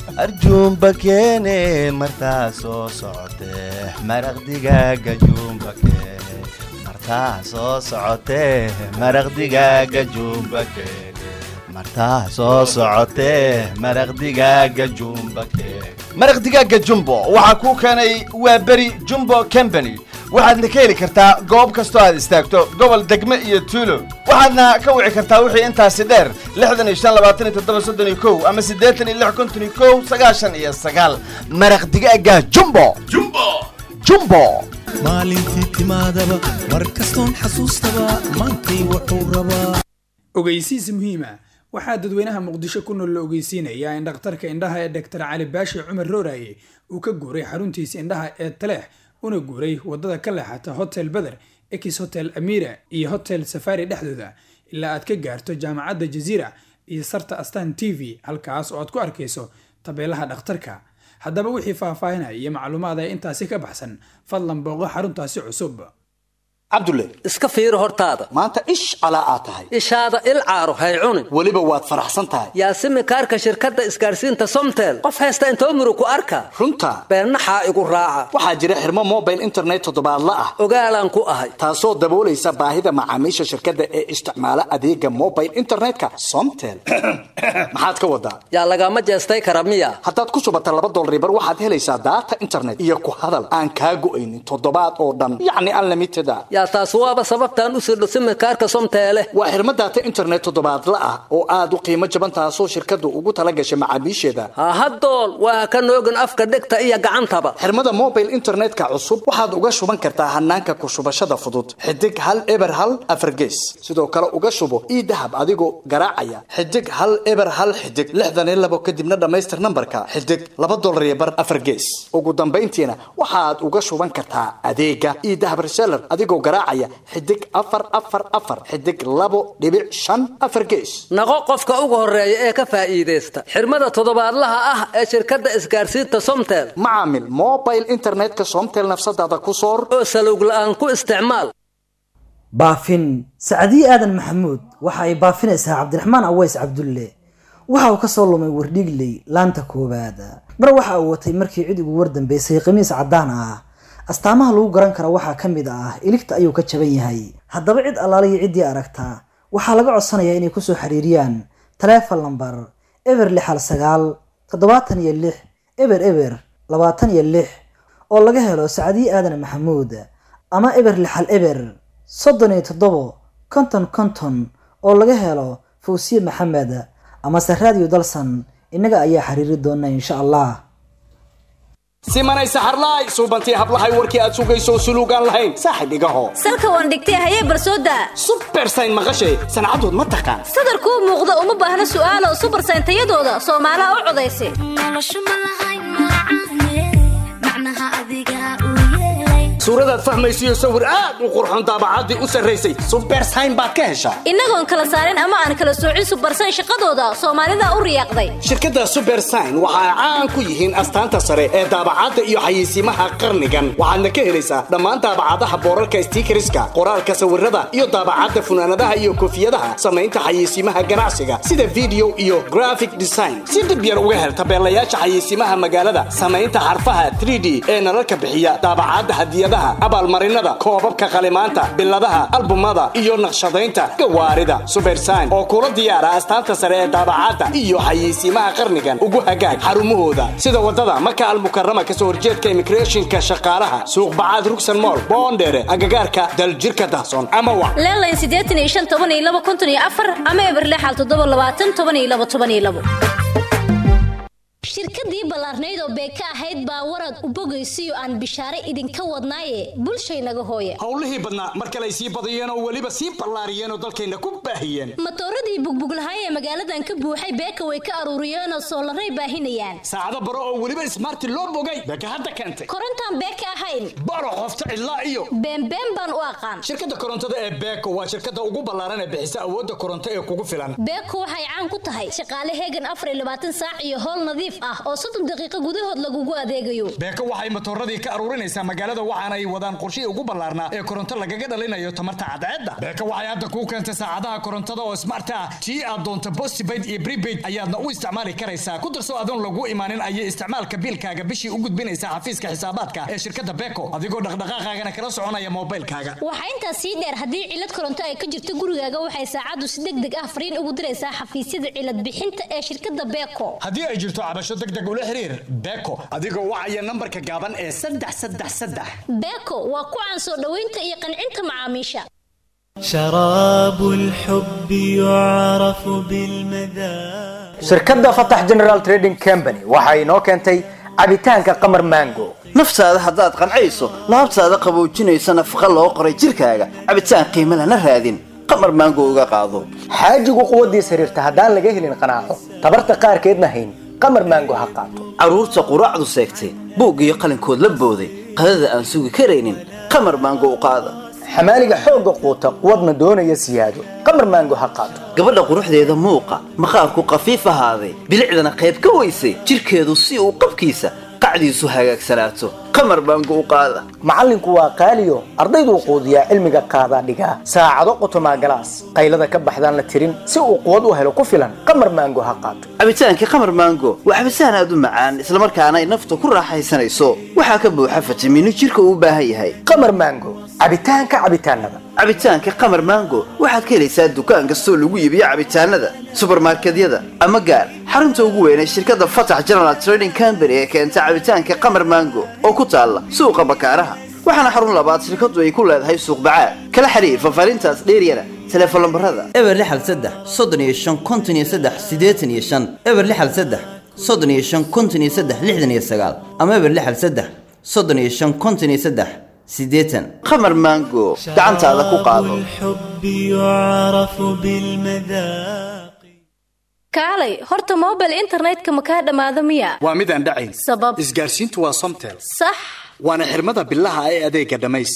arjuumba keene martaa soo socotee maraq digaaga juumba keene martaa soo socotee maraq digaaga juumba keene martaa soo socotee maraq digaaga juumba keene maraq digaaga jumbo waxaa kuu keenay waa beri jumbo company waxaadna ka heli kartaa goob kastoo aad istaagto gobol degme iyo tuulo waxaadna ka wici kartaa wixii intaasi dheer lixdan iyo shan labaatan iyo toddoba soddon iyo kow ama siddeetan iyo lix konton iyo kow sagaashan iyo sagaal maraq digaaga jumbo jumbo jumbo maalintii timaadaba mar kastoon xasuustaba maantay wuxuu rabaa ogeysiis muhiima waxaa dadweynaha muqdisho ku nool la ogeysiinayaa in dhakhtarka indhaha ee dhaktar cali baashi cumar rooraye uu ka guuray xaruntiisa indhaha ee taleex una guuray wadada ka leexata hotel beder ex hotel amira iyo hotel safari dhexdooda ilaa aad ka gaarto jaamacadda jaziira iyo sarta astan t v halkaas oo aad ku arkayso tabeelaha dhakhtarka haddaba wixii faahfaahinaya iyo macluumaad ee intaasi ka baxsan fadlan booqo xaruntaasi cusub cabdulle iska fiiri hortaada maanta ish calaa aad tahay ishaada il caaro hay cunin weliba waad faraxsan tahay yaasimi kaarka shirkadda isgaarsiinta somtel qof haysta intoo muru ku arka runta beennaxaa igu raaca waxaa jira xirmo mobile internet toddobaadla ah ogaalaan ku ahay taasoo daboolaysa baahida macaamiisha shirkadda ee isticmaala adeega mobile internetka somtel maxaad ka wadaa yaa lagama jeestay kara miya haddaad ku shubata laba dolaribar waxaad helaysaa daata internet iyo ku hadal aan kaa go'aynin toddobaad oo dhan yacni unlimited a yaa taas waaba sababtaan u sirdho simikaarka somteele waa xirmo daata internet toddobaadla ah oo aad u qiimo jaban taasoo shirkaddu ugu tala gashay macaamiisheeda hahadool waa ka noogin afka dhegta iyo gacantaba xirmada mobile internetka cusub waxaad uga shuban kartaa hanaanka ku shubashada fudud xidig hal eber hal afargees sidoo kale uga shubo ii dahab adigoo garaacaya xidig hal eber hal xidig lixdan iyo labo kadibna dhammaystir nambarka xidig laba dolar iyo bar afargees ugu dambayntiina waxaad uga shuban kartaa adeega ii dahab reseller adigoo garaacaya xidig afar afar afar xidig labo dhibic shan afar gees naqo qofka ugu horeeya ee ka faa'iidaysta xirmada toddobaadlaha ah ee shirkadda isgaarsiinta somtel macaamil mobile internetka somtel nafsadaada ku soor oo salowg la'aan ku isticmaal baafin sacdiye aadan maxamuud waxa ay baafinaysaa cabdiraxmaan aweys cabdulle waxa uu ka soo lumay wardhiigley laanta koowaad mar waxa uu watay markii cid ugu wardambeysay khamiis caddaan ah astaamaha lagu garan kara waxaa ka mid ah iligta ayuu ka jaban yahay haddaba cid allaaliyo ciddii aragta waxaa laga codsanayaa inay kusoo xiriiriyaan taleefon lambar eber lix hal sagaal toddobaatan iyo lix eber eber labaatan iyo lix oo laga helo sacdiye aadan maxamuud ama eber lix hal eber soddon iyo toddobo konton konton oo laga helo fawsiye maxamed amase raadiyo dalsan innaga ayaa xiriiri doona insha allah simanay saxarlaay suubantii hablahay warkii aad sugayso suluugaan lahayn saaxib igaho salka waan dhigtay hayee barsooda subersayn maqashay sancadood ma taqaan sadarkuu muuqda uma baahna su'aalo subersayn tayadooda soomaalaha u codaysa suuradaad fahmaysiyo sawir aad u qurxoon daabacaddii u sarraysay subersayn baad ka heshaa innagoon kala saarin ama aan kala soocin subersayn shaqadooda soomaalida u riyaaqday shirkadda subersign waxa ay caan ku yihiin astaanta sare ee daabacadda iyo xayeysiimaha qarnigan waxaadna ka helaysaa dhammaan daabacadaha boorarka stiikariska qoraalka sawirada iyo daabacadda funaanadaha iyo koofiyadaha samaynta xayeysiimaha ganacsiga sida video iyo graphic design si dhib yar uga hel tabeelayaasha xayeysiimaha magaalada samaynta xarfaha 3d ee nalalka bixiya daabacadda hadiyadaha abaalmarinada koobabka qalimaanta biladaha albumada iyo naqshadaynta gawaarida subersign oo kula diyaara astaanta sare ee daabacadda iyo xayeysiimaha qarnigan ugu hagaag xarumahooda sida wadada maka almukarama kasoo horjeedka immigrationka shaqaalaha suuq bacaad rugsan mool boondheere agagaarka daljirka dahsoon ama wa leelayn siddeetan iyo shan toban iyo laba konton iyo afar ama eberlexal toddoba labaatan toban iyo laba toban iyo labo shirkadii ballaarnayd oo beeka ahayd baa warad u bogaysiyo aan bishaare idinka wadnaaye bulshaynaga hooya howlihii badnaa mar kale ay sii badiyeen oo weliba sii ballaariyeen oo dalkayna ku baahiyeen matooradii bugbuglahay ee magaaladan ka buuxay beeka way ka aruuriyeenoo soolaray baahinayaan saacado baro oo weliba ismaarti loo bogay beeka hadda keentay korontaan beeka ahayn baro qofta cidlaa iyo beenbeen baan u aqaan shirkadda korontada ee beeko waa shirkadda ugu ballaaran ee bixisa awoodda koronto ee kugu filan beeko waxay caan ku tahay shaqaale heegan afar iyo labaatan saac iyo howl nadiif ah oo soddon daqiiqo gudahood lagugu adeegayo beeko waxay matooradii ka aruurinaysaa magaalada waxaana ay wadaan qorshihii ugu ballaarnaa ee koronto lagaga dhalinayo tamarta cadceedda beeko waxay hadda kuu keentay saacadaha korontada oo smart ah tii aad doonto postpaid iyo prepaid ayaadna u isticmaali karaysaa ku darso adoon lagu imaanin ayay isticmaalka biilkaaga bishii u gudbinaysaa xafiiska xisaabaadka ee shirkadda beeko adigoo dhaqdhaqaaqaagana kala soconaya moobilkaaga waxaa intaas sii dheer haddii cilad koronto ay ka jirto gurigaaga waxay saacaddu si deg deg ah fariin ugu diraysaa xafiisyada cilad bixinta ee shirkadda beeko haddii ay jirto cabasho deg deg ula xiriir beeko adigoo wacaya nambarka gaaban ee saddex saddex saddex beeko waa ku caan soo dhoweynta iyo qancinta macaamiisha شراب الحب يعرف بالمذاق shirkadda fatax general trading company waxa inoo keentay cabitaanka qamar mango naftaada haddaad qancayso laabtaada qaboojinaysa nafaqa loo qoray jirkaaga cabitaan qiimo lana raadin qamar maango uga qaado xaajigu quwaddiisa xiriirta haddaan laga helin qanaaco tabarta qaarkeedna hayn qamar mango ha qaato carruurta quraacdu seegtay buug iyo qalinkood la booday qadada aan sugi karaynin qamar maango u qaada xamaaliga xoogga quuta quwadna doonaya siyaado qamar mango ha qaato gabadha quruxdeeda muuqa maqaarku qafiif ahaaday bilicdana qayb ka weysay jirkeedu si uu qabkiisa qacdiisu hagaagsanaato qamar baango u qaada macallinku waa qaaliyo ardayduu quudiyaa cilmiga qaadaa dhigaa saacado qotomaa galaas qaylada ka baxdaan la tirin si uu quwad u helo ku filan qamar maango ha qaato cabitaankii qamar maango waa cabitaan aad u macaan islamarkaana ay nafta ku raaxaysanayso waxaa ka buuxa fitamiino jirka uu u baahan yahay qamar maango cabitaanka cabitaanada cabitaanka qamar maango waxaad ka helaysaa dukaan kastoo lagu iibiyo cabitaanada subarmarkedyada ama gaar xarunta ugu weyn ee shirkadda fatax general trading company ee keenta cabitaanka qamar maango oo ku taalla suuqa bakaaraha waxaana xarun labaad shirkaddu ay ku leedahay suuq bacaad kala xiriir fafaarintaas dheeryana teleefon lambarada eber lixal saddex soddon iyo shan konton iyo saddex siddeetan iyo shan eber lixal saddex soddon iyo shan konton iyo saddex lixdan iyo sagaal ama eber lixal saddex soddon iyo shan konton iyo saddex siddeetan qamar maango gacantaada ku qaado الحب يعرف بالمذاق kaalay horta mobile internetka ma kaa dhammaado miya waa midaan dhacayn sabab isgaarsiintu waa somtel sax waana xirmada bilaha ee adeega dhammays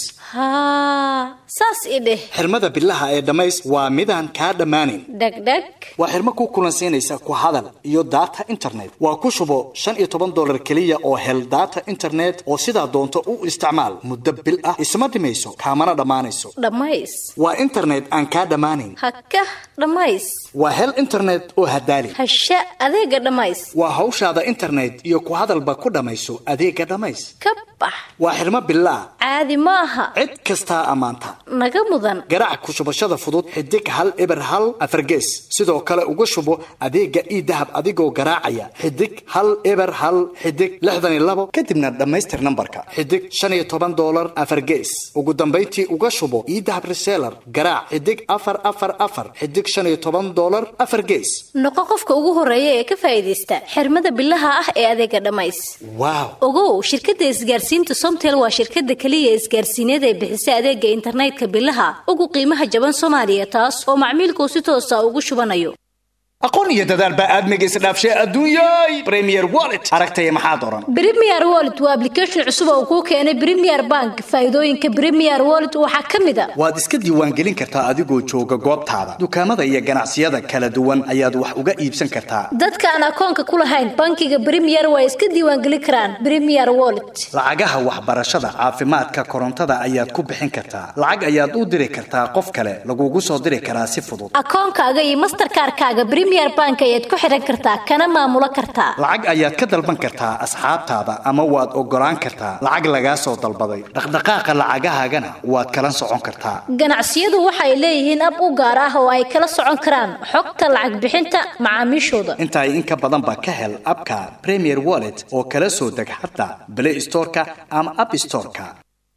haa saas i dheh xirmada bilaha ee dhammays waa midaan kaa dhammaanayn dhegdheg waa xirmo ku kulansiinaysa ku hadal iyo data internet waa ku shubo shan iyo toban dolar keliya oo hel data internet oo sidaa doonto u isticmaal muddo bil ah isma dhimayso kaamana dhammaanayso dhammays waa internet aan kaa dhammaanayn hakah dhammays waa hel internet oo hadaali hasha adeega dhammays waa hawshaada internet iyo ku hadalba ku dhammayso adeega dhammays ka bax waa xirmo bilaa caadi ma aha cid kastaa ammaanta naga mudan garaac ku shubashada fudud xidig hal eber hal afargees sidoo kale uga shubo adeega ii dahab adigoo garaacaya xidig hal eber hal xidig lixdan iyo labo kadibna dhammaystir nambarka xidig shan iyo toban dolar afargees ugu dambayntii uga shubo ii dahab reseller garaac xidig afar afar afar xidig shan iyo toban dolar afar gees noqo qofka ugu horeeya ee ka faa'iidaysta xirmada bilaha ah ee adeega dhammays waaw ogow shirkadda isgaarsiinta somtel waa shirkadda keliya isgaarsiineed ee bixisa adeega internetka bilaha ugu qiimaha jaban soomaaliya taas oo macmiilkuu si toosa ugu shubanayo aqoon iyo dadaal baa aadmiga isdhaafshay adduunyay premier wallet aragtaya maxaa doran Premier Wallet waa application cusub oo kuu keenay Premier Bank. Faa'iidooyinka Premier Wallet waxaa ka mid ah waad iska diiwaangelin kartaa adigoo jooga goobtaada dukaamada iyo ganacsiyada kala duwan ayaad wax uga iibsan kartaa dadka aan akoonka ku lahayn bankiga Premier way iska diiwaangelin karaan Premier Wallet. lacagaha waxbarashada caafimaadka korontada ayaad ku bixin kartaa lacag ayaad u diri kartaa qof kale lagugu soo diri karaa si fudud Akoonkaaga iyo Mastercard-kaaga Premier Bank ayaad ku xiran kartaa kana maamulo kartaa. lacag ayaad ka dalban kartaa asxaabtaada ama waad ogolaan kartaa lacag lagaa soo dalbaday dhaqdhaqaaqa lacagahaagana waad kala socon kartaa Ganacsiyadu waxay leeyihiin ab u gaar ah oo ay kala socon karaan xogta lacag bixinta macaamiishooda. intaa in ka badan ba ka hel abka premier wallet oo kala soo deg xataa play storeka ama app storeka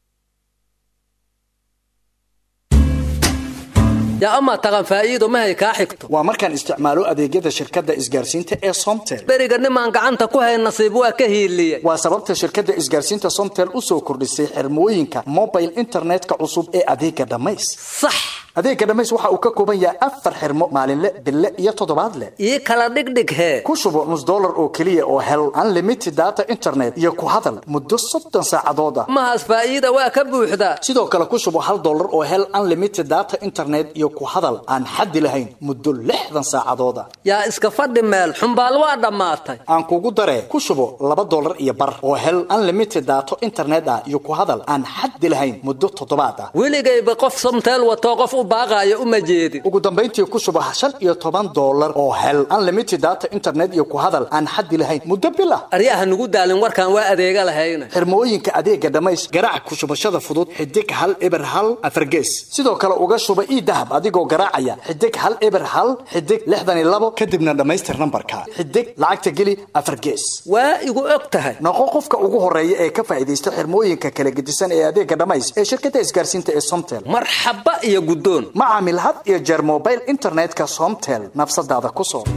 yaa amaa taqan faa'iido mahay kaa xigto waa markaan isticmaalo adeegyada shirkadda isgaarsiinta ee somtel beriga nimaan gacanta ku hayn nasiib waa ka hiiliye waa sababta shirkadda isgaarsiinta somtel u soo kordhisay xirmooyinka mobile internetka cusub ee adeega dhammays sax adeega dhammays waxa uu ka kooban yahay afar xirmo maalinle bille iyo toddobaadle ii kala dhigdhig hee ku shubo nus dollar oo keliya oo hel unlimited data internet iyo ku hadal muddo soddon saacadood ah mahaas faa'iida waa ka buuxdaa sidoo kale ku shubo hal dollar oo hel unlimited data internet iyo ku hadal aan xaddi lahayn muddo lixdan saacadood ah yaa iska fadhi meel xumbaal waa dhammaatay aan kugu daree ku shubo laba dollar iyo bar oo hel unlimited data internet ah iyo ku hadal aan xaddi lahayn muddo toddobaad ah weligayba qof somteel watoo qof u baaqaayo uma jeedin ugu dambayntii ku shubo shan iyo toban dollar oo hel unlimited data internet iyo ku hadal aan xaddi lahayn muddo bil ah aryaha nugu daalin warkaan waa adeega lahayna xirmooyinka adeega dhamays garaac ku shubashada fudud xidig hal eber hal afargees sidoo kale uga shuba ii dahab adigoo garaacaya xidig hal eber hal xidig lixdan iyo labo kadibna dhammaystir nambarka xidig lacagta geli afargees waa igu og tahay noqo qofka ugu horeeya ee ka faa'iidaysta xirmooyinka kala gedisan ee adeega dhamays ee shirkadda isgaarsiinta ee somtel marxaba iyo guddoon ma caamil had iyo jeer mobile internetka somtel nafsadaada ku soo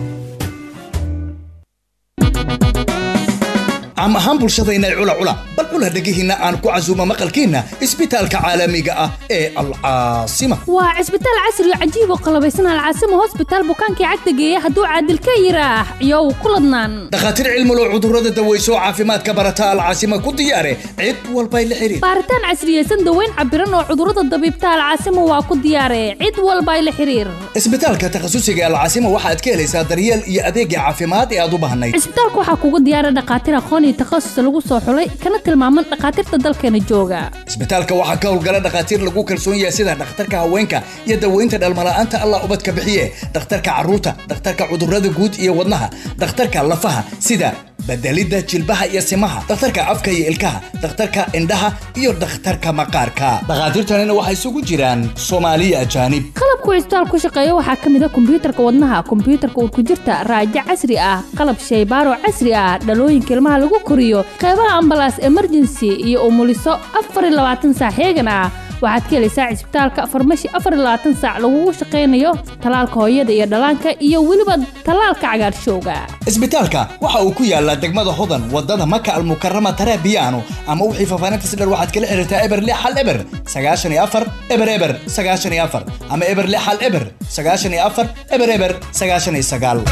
caam ahaan bulshadayna cula cula bal cula dhegihiinna aan ku casuumo maqalkiinna isbitaalka caalamiga ah ee alcaasima waa cisbitaal casri oo cajiib oo qalabaysan alcaasimo hosbitaal bukaankii cagta geeya hadduu caadil ka yiraax iyow ku ladnaan dhakhaatiir cilmulow cudurrada daweyso caafimaadka barata alcaasima ku diyaare cid walbay la xiriir baaritaan casriyeysan daweyn cabiran oo cudurrada dabiibta alcaasimo waa ku diyaare cid walbay la xiriir isbitaalka takhasusiga alcaasima waxaad ka helaysaa daryeel iyo adeegga caafimaad ee aad u baahnayd cisbitaalka waxaa kugu diyaara dhakhaatiir aqoon iyo takhasus lagu soo xulay kana tilmaaman dhakhaatiirta dalkeena jooga isbitaalka waxaa ka howlgala dhakhaatiir lagu kalsoon yahay sida dhakhtarka haweenka iyo daweynta dhalmala'aanta allah ubadka bixiye dhakhtarka carruurta dhakhtarka cudurrada guud iyo wadnaha dhakhtarka lafaha sida bedelidda jilbaha iyo simaha dhakhtarka afka iyo ilkaha dhakhtarka indhaha iyo dhakhtarka maqaarka dhakhaatiirtanina waxay isugu jiraan soomaaliya ajaanib qalabku cisbitaal ku shaqeeya waxaa ka mid ah kombiyuutarka wadnaha kombiyuutarka urkujirta raajo casri ah qalab shaybaaro casri ah dhalooyinka ilmaha lagu koriyo qeybaha ambalaas emergency iyo umuliso afar iyo labaatan saac heegan ah waxaad ka helaysaa cisbitaalka farmashi afar iyo labaatan saac lagugu shaqaynayo talaalka hooyada iyo dhallaanka iyo weliba talaalka cagaarshowga isbitaalka waxa uu ku yaalaa degmada hodan wadada maka almukarama tarabiyaano ama wixii faafaahintas dher waxaad kala xiriirtaa eber lix hal eber sagaashan iyo afar eber eber sagaashan iyo afar ama eber lix hal eber sagaashan iyo afar eber eber sagaashan iyo sagaal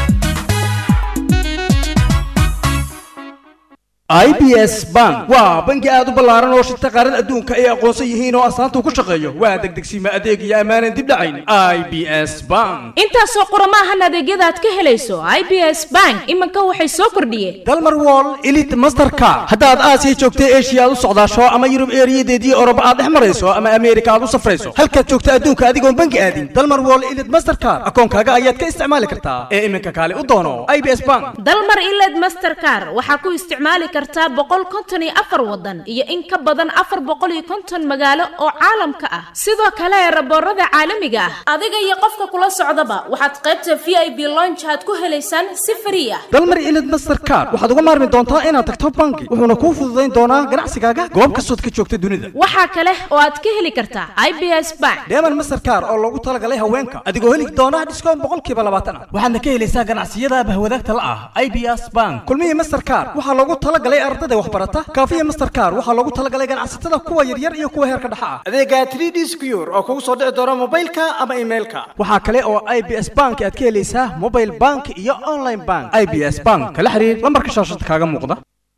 i b s bank waa bangi aad u ballaaran oo shirta qaarada adduunka ay aqoonsan yihiin oo astaanta ku shaqeeyo waa degdegsiima adeeg iyo ammaanan dib dhacayn i b s bank intaasoo qurama ahan adeegyada aad ka helayso i b s bank iminka waxay soo kordhiyeen dalmar wall elite mastercard haddaad aasiya joogta eshiya aad u socdaasho ama yurub eeriyadeedii oroba aad dhex marayso ama ameerika aad u safrayso halkaad joogta adduunka adigoon bangi aadin dalmar wall elite mastercard akoonkaaga ayaad ka isticmaali kartaa ee iminka kaale u doono i b s bank dalmar iled mastercar waxaa ku isticmaali kartaa boqol konton iyo afar wadan iyo in ka badan afar boqol iyo konton magaalo oo caalamka ah sidoo kale raboorada caalamiga ah adiga iyo qofka kula socdaba waxaad qaybta v i b lonch aad ku helaysaan si frii ah dalmar elite mastercard waxaad uga maarmi doontaa inaad tagto bangi wuxuuna kuu fududayn doonaa ganacsigaaga goob kastood ka joogta dunida waxaa kale oo aad ka heli kartaa i b s bank deeman mastercard oo loogu talagalay haweenka adigoo heli doona dhiskoon boqolkiiba labaatan ah waxaadna ka helaysaa ganacsiyada bahwadaagta la ah i b s bank kulmihii mastercard waxaa loogu talagalay ardada waxbarata kaafiya mastercard waxaa loogu talagalay ganacsatada kuwa yaryar iyo kuwa heerka dhexa ah adeega 3d secure oo kugu soo dhici doona mobilka ama emailka waxaa kale oo i b s bank aad ka helaysaa mobile bank iyo online bank i b s bank kala xiriir lambarka shaashada kaaga muuqda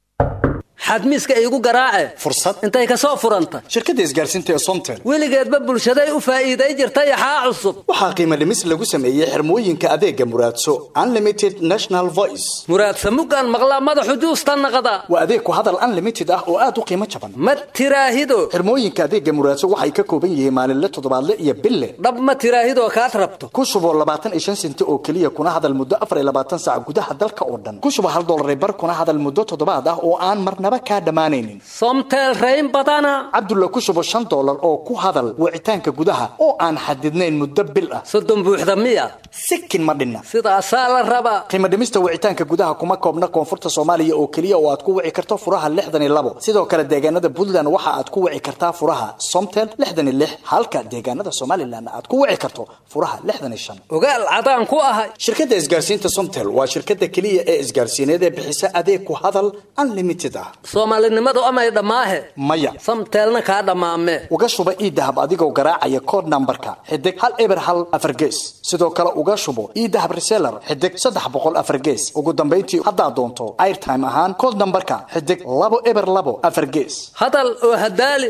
xadmiiska iigu garaace fursad intay ka soo furanta shirkadda isgaarsiinta ee somtel weligeedba bulshaday u faa'iiday jirta yaxaa cusub waxaa qiimo dhimis lagu sameeyey xirmooyinka adeega muraadso unlimited national voice muraadsa muggaan maqlaa madaxu juusta naqda waa adeeg ku hadal unlimited ah oo aad u qiimo jaban ma tiraahido xirmooyinka adeega muraadso waxay ka kooban yihiin maalinle toddobaadle iyo bille dhab ma tiraahidoo kaad rabto ku shubo labaatan iyo shan senti oo keliya kuna hadal muddo afar iyo labaatan saac gudaha dalka oo dhan ku shubo hal dollar bar kuna hadal muddo toddobaad ah oo aan marnaba kaa dhammaanaynin somtel rayn badana cabdulla ku shubo shan dollar oo ku hadal wicitaanka gudaha oo aan xadidnayn muddo bil ah soddon buuxda miya sikin ma dhinna sidaasaa la rabaa qiimo dhimista wicitaanka gudaha kuma koobna koonfurta soomaaliya oo keliya oo aad ku wici karto furaha lixdan iyo labo sidoo kale deegaanada puntland waxa aad ku wici kartaa furaha somtel lixdan iyo lix halka deegaanada somalilan aad ku wici karto furaha lixdan iyo shan ogaal cadaan ku ahay shirkadda isgaarsiinta somtel waa shirkadda keliya ee isgaarsiineed ee bixisa adeeg ku hadal unlimited ah soomaalinimadu amay dhammaahe maya samteelna kaa dhammaame uga shuba iidahab adigoo garaacaya kood nambarka xidig hal eber hal afar gees sidoo kale uga shubo iidahab reseller xidig saddex boqol afar gees ugu dambayntii haddaad doonto airtime ahaan kood nambarka xidig labo eber labo afar gees hadal oo hadaali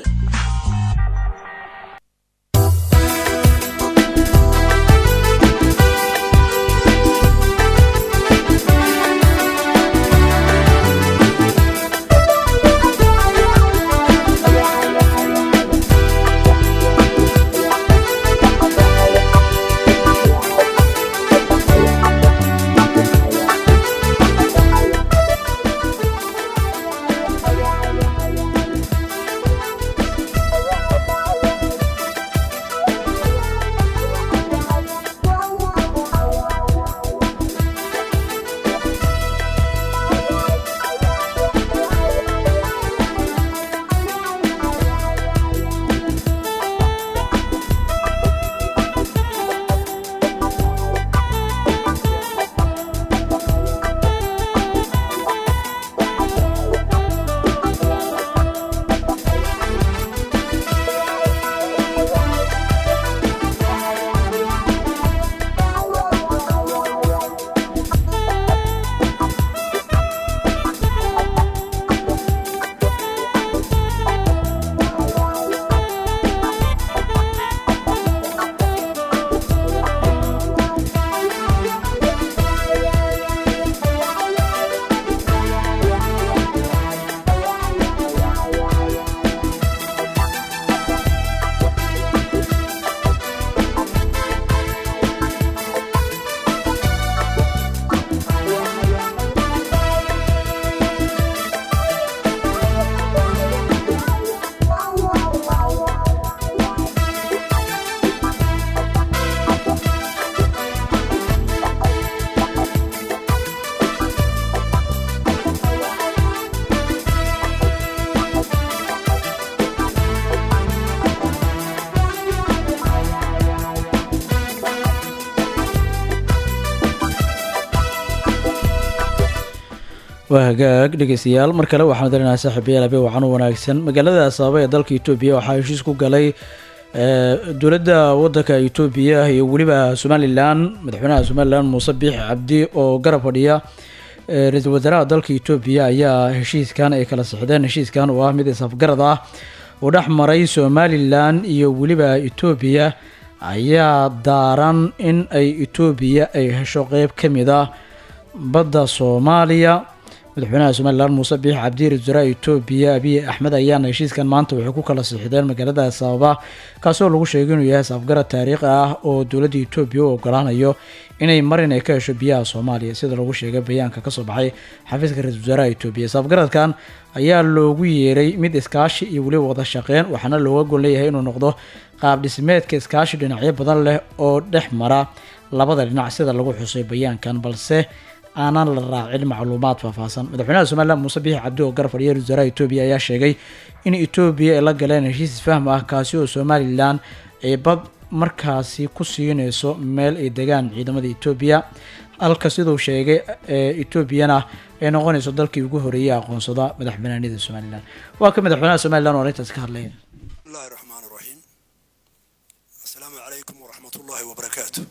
waa hagaag dhegeystayaal mar kale waxaan dareynaa saaxiibayaal habeen wacan u wanaagsan magaalada asaaba ee dalka etoobiya waxaa heshiis ku galay eh, dowladda wadanka etoobiya iyo weliba somalilan madaxweynaha somalilan muuse biix cabdi oo garab fadhiya eh, ra-iisul wasaaraha dalka etoobiya ayaa heshiiskan ay kala sixdeen heshiiskan oo ah mid isafgarad ah oo dhex maray somalilan iyo weliba etoobiya ayaa daaran in ay etoobiya ay hesho qeyb ka mid ah badda soomaaliya madaxweynaha somalilan muuse biix cabdi ra-isul wasaaraha etoobiya abiy axmed ayaana heshiiskan maanta waxay ku kala siixdeen magaalada sababa kaasoo lagu sheegay inuu yahay safgarad taariikhi ah oo dowladda etoobiya u ogolaanayo inay marin ay ka hesho biyaha soomaaliya sida lagu sheegay bayaanka kasoo baxay xafiiska ra-isul wasaaraha etoobiya safgaradkan ayaa loogu yeeray mid iskaashi iyo weliba wada shaqeyn waxaana looga gol leeyahay inuu noqdo qaab dhismeedka iskaashi dhinacyo badan leh oo dhex mara labada dhinac sida lagu xusay bayaankan balse aanan la raacin macluumaad faahfaahsan madaxweynaha somalilan muuse biixi cabdi oo garab fadhiya ra-isul wasaaraha etoobiya ayaa sheegay in etoobiya ay la galeen heshiis isfahm ah kaasi oo somalilan ay bad markaasi ku siineyso meel ay degaan ciidamada etoobiya halka siduu sheegay ee etoobiyana ay noqonayso dalkii ugu horeeyay aqoonsada madax banaanida somalilan waa ka madaxweynaha somalilan oo arrintaas ka hadlaya الله الرحمن الرحيم السلام عليكم ورحمة الله وبركاته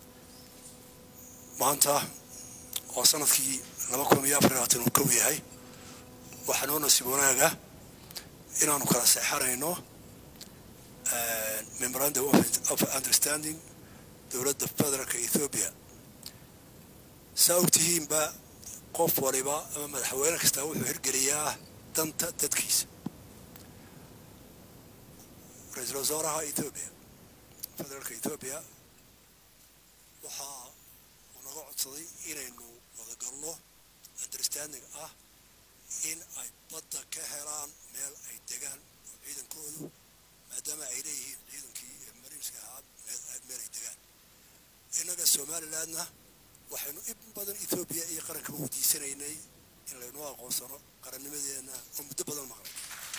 maanta oo sanadkii laba kun iyo afar iyo labaatan uu kow yahay waxaa noo nasiib wanaaga inaanu kala seexanayno memorandum of- of understanding dowladda federaalka ethiopia saa ogtihiinba qof waliba ama madaxweyne kasta wuxuu hirgeliyaa danta dadkiisa ra-iisul wasaaraha ethiopia federaalka ethiopia waxaa uu naga codsaday inaynu wadagalno understanding ah in ay badda ka helaan meel ay degaan oo ciidankoodu maadaama ay leeyihiin ciidankii mariinska ahaa meel ay- meel ay degaan innaga somalilandna waxaynu in badan ethiopia iyo qaranka weydiisanaynay in laynoo aqoonsano qarannimadeenna oo muddo badan maqlay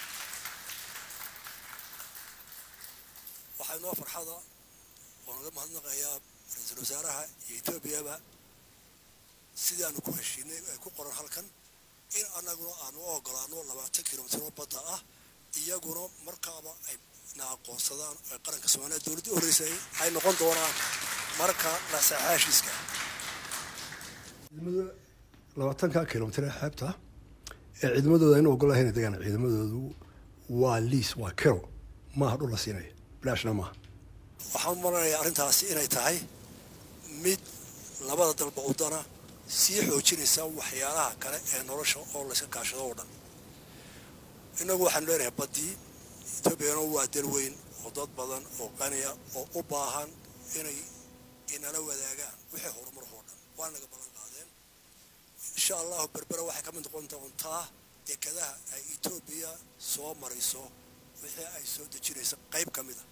waxaa inoo farxada oo naga mahadnaqayaa ra-iisul wasaaraha iyo etoobiyaba sidaanu ku heshiinay ay ku qoran halkan in annaguna aanu u ogolaano labaatan kilomitr oo badda ah iyaguna markaaba ay na aqoonsadaan ay qaranka soomaaliya dowladda u horeysay ay noqon doonaan marka la saxaa heshiiska ciidamada labaatanka kilomitr ee xeebta ee ciidamadooda aynu ogolahay inay degaan ciidamadoodu waa liis waa kero maaha dhul la siinaya bilaashna maaha waxaan u malanayaa arrintaasi inay tahay mid labada dalba udana sii xoojinaysa waxyaalaha kale ee nolosha oo layska kaashado oo dhan innagu waxaanu leenahay baddii etoobiyana waa dal weyn oo dad badan oo qaniya oo u baahan inay inala wadaagaan wixii horumar oo dhan waa naga ballan qaadeen insha allahu berbera waxay ka mid noqon doontaa dekadaha ay etoobiya soo marayso wixii ay soo dejinayso qayb ka mid a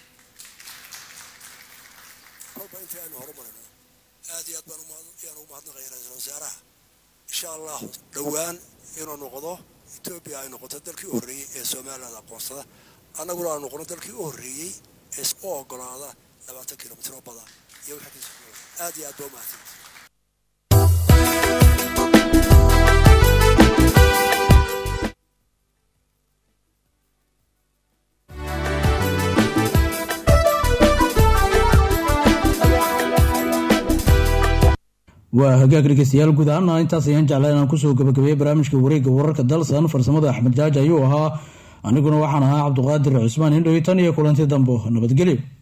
kolba intii aynu horumarino aad iyo aad baan umahad- ayaan ugu mahadnaqaya ra-iisul wasaaraha insha allahu dhowaan inuu noqdo etoobiya ay noqoto dalkii u horreeyey ee somaliland aqoonsada annaguna aan noqono dalkii u horreeyey ee is u ogolaada labaatan kilomitr oo bada iyo wixii ka soo aad iyo aad baa umahadsan waa hagaag dhegeystayaal guud ahaana intaas ayaan jeclaa inaan kusoo gabagabeeyey barnaamijka wareegga wararka dalsan farsamada axmed jaaji ayuu ahaa aniguna waxaan ahaa cabduqaadir cusmaan indhow tan iyo kulanti dambo nabadgelyo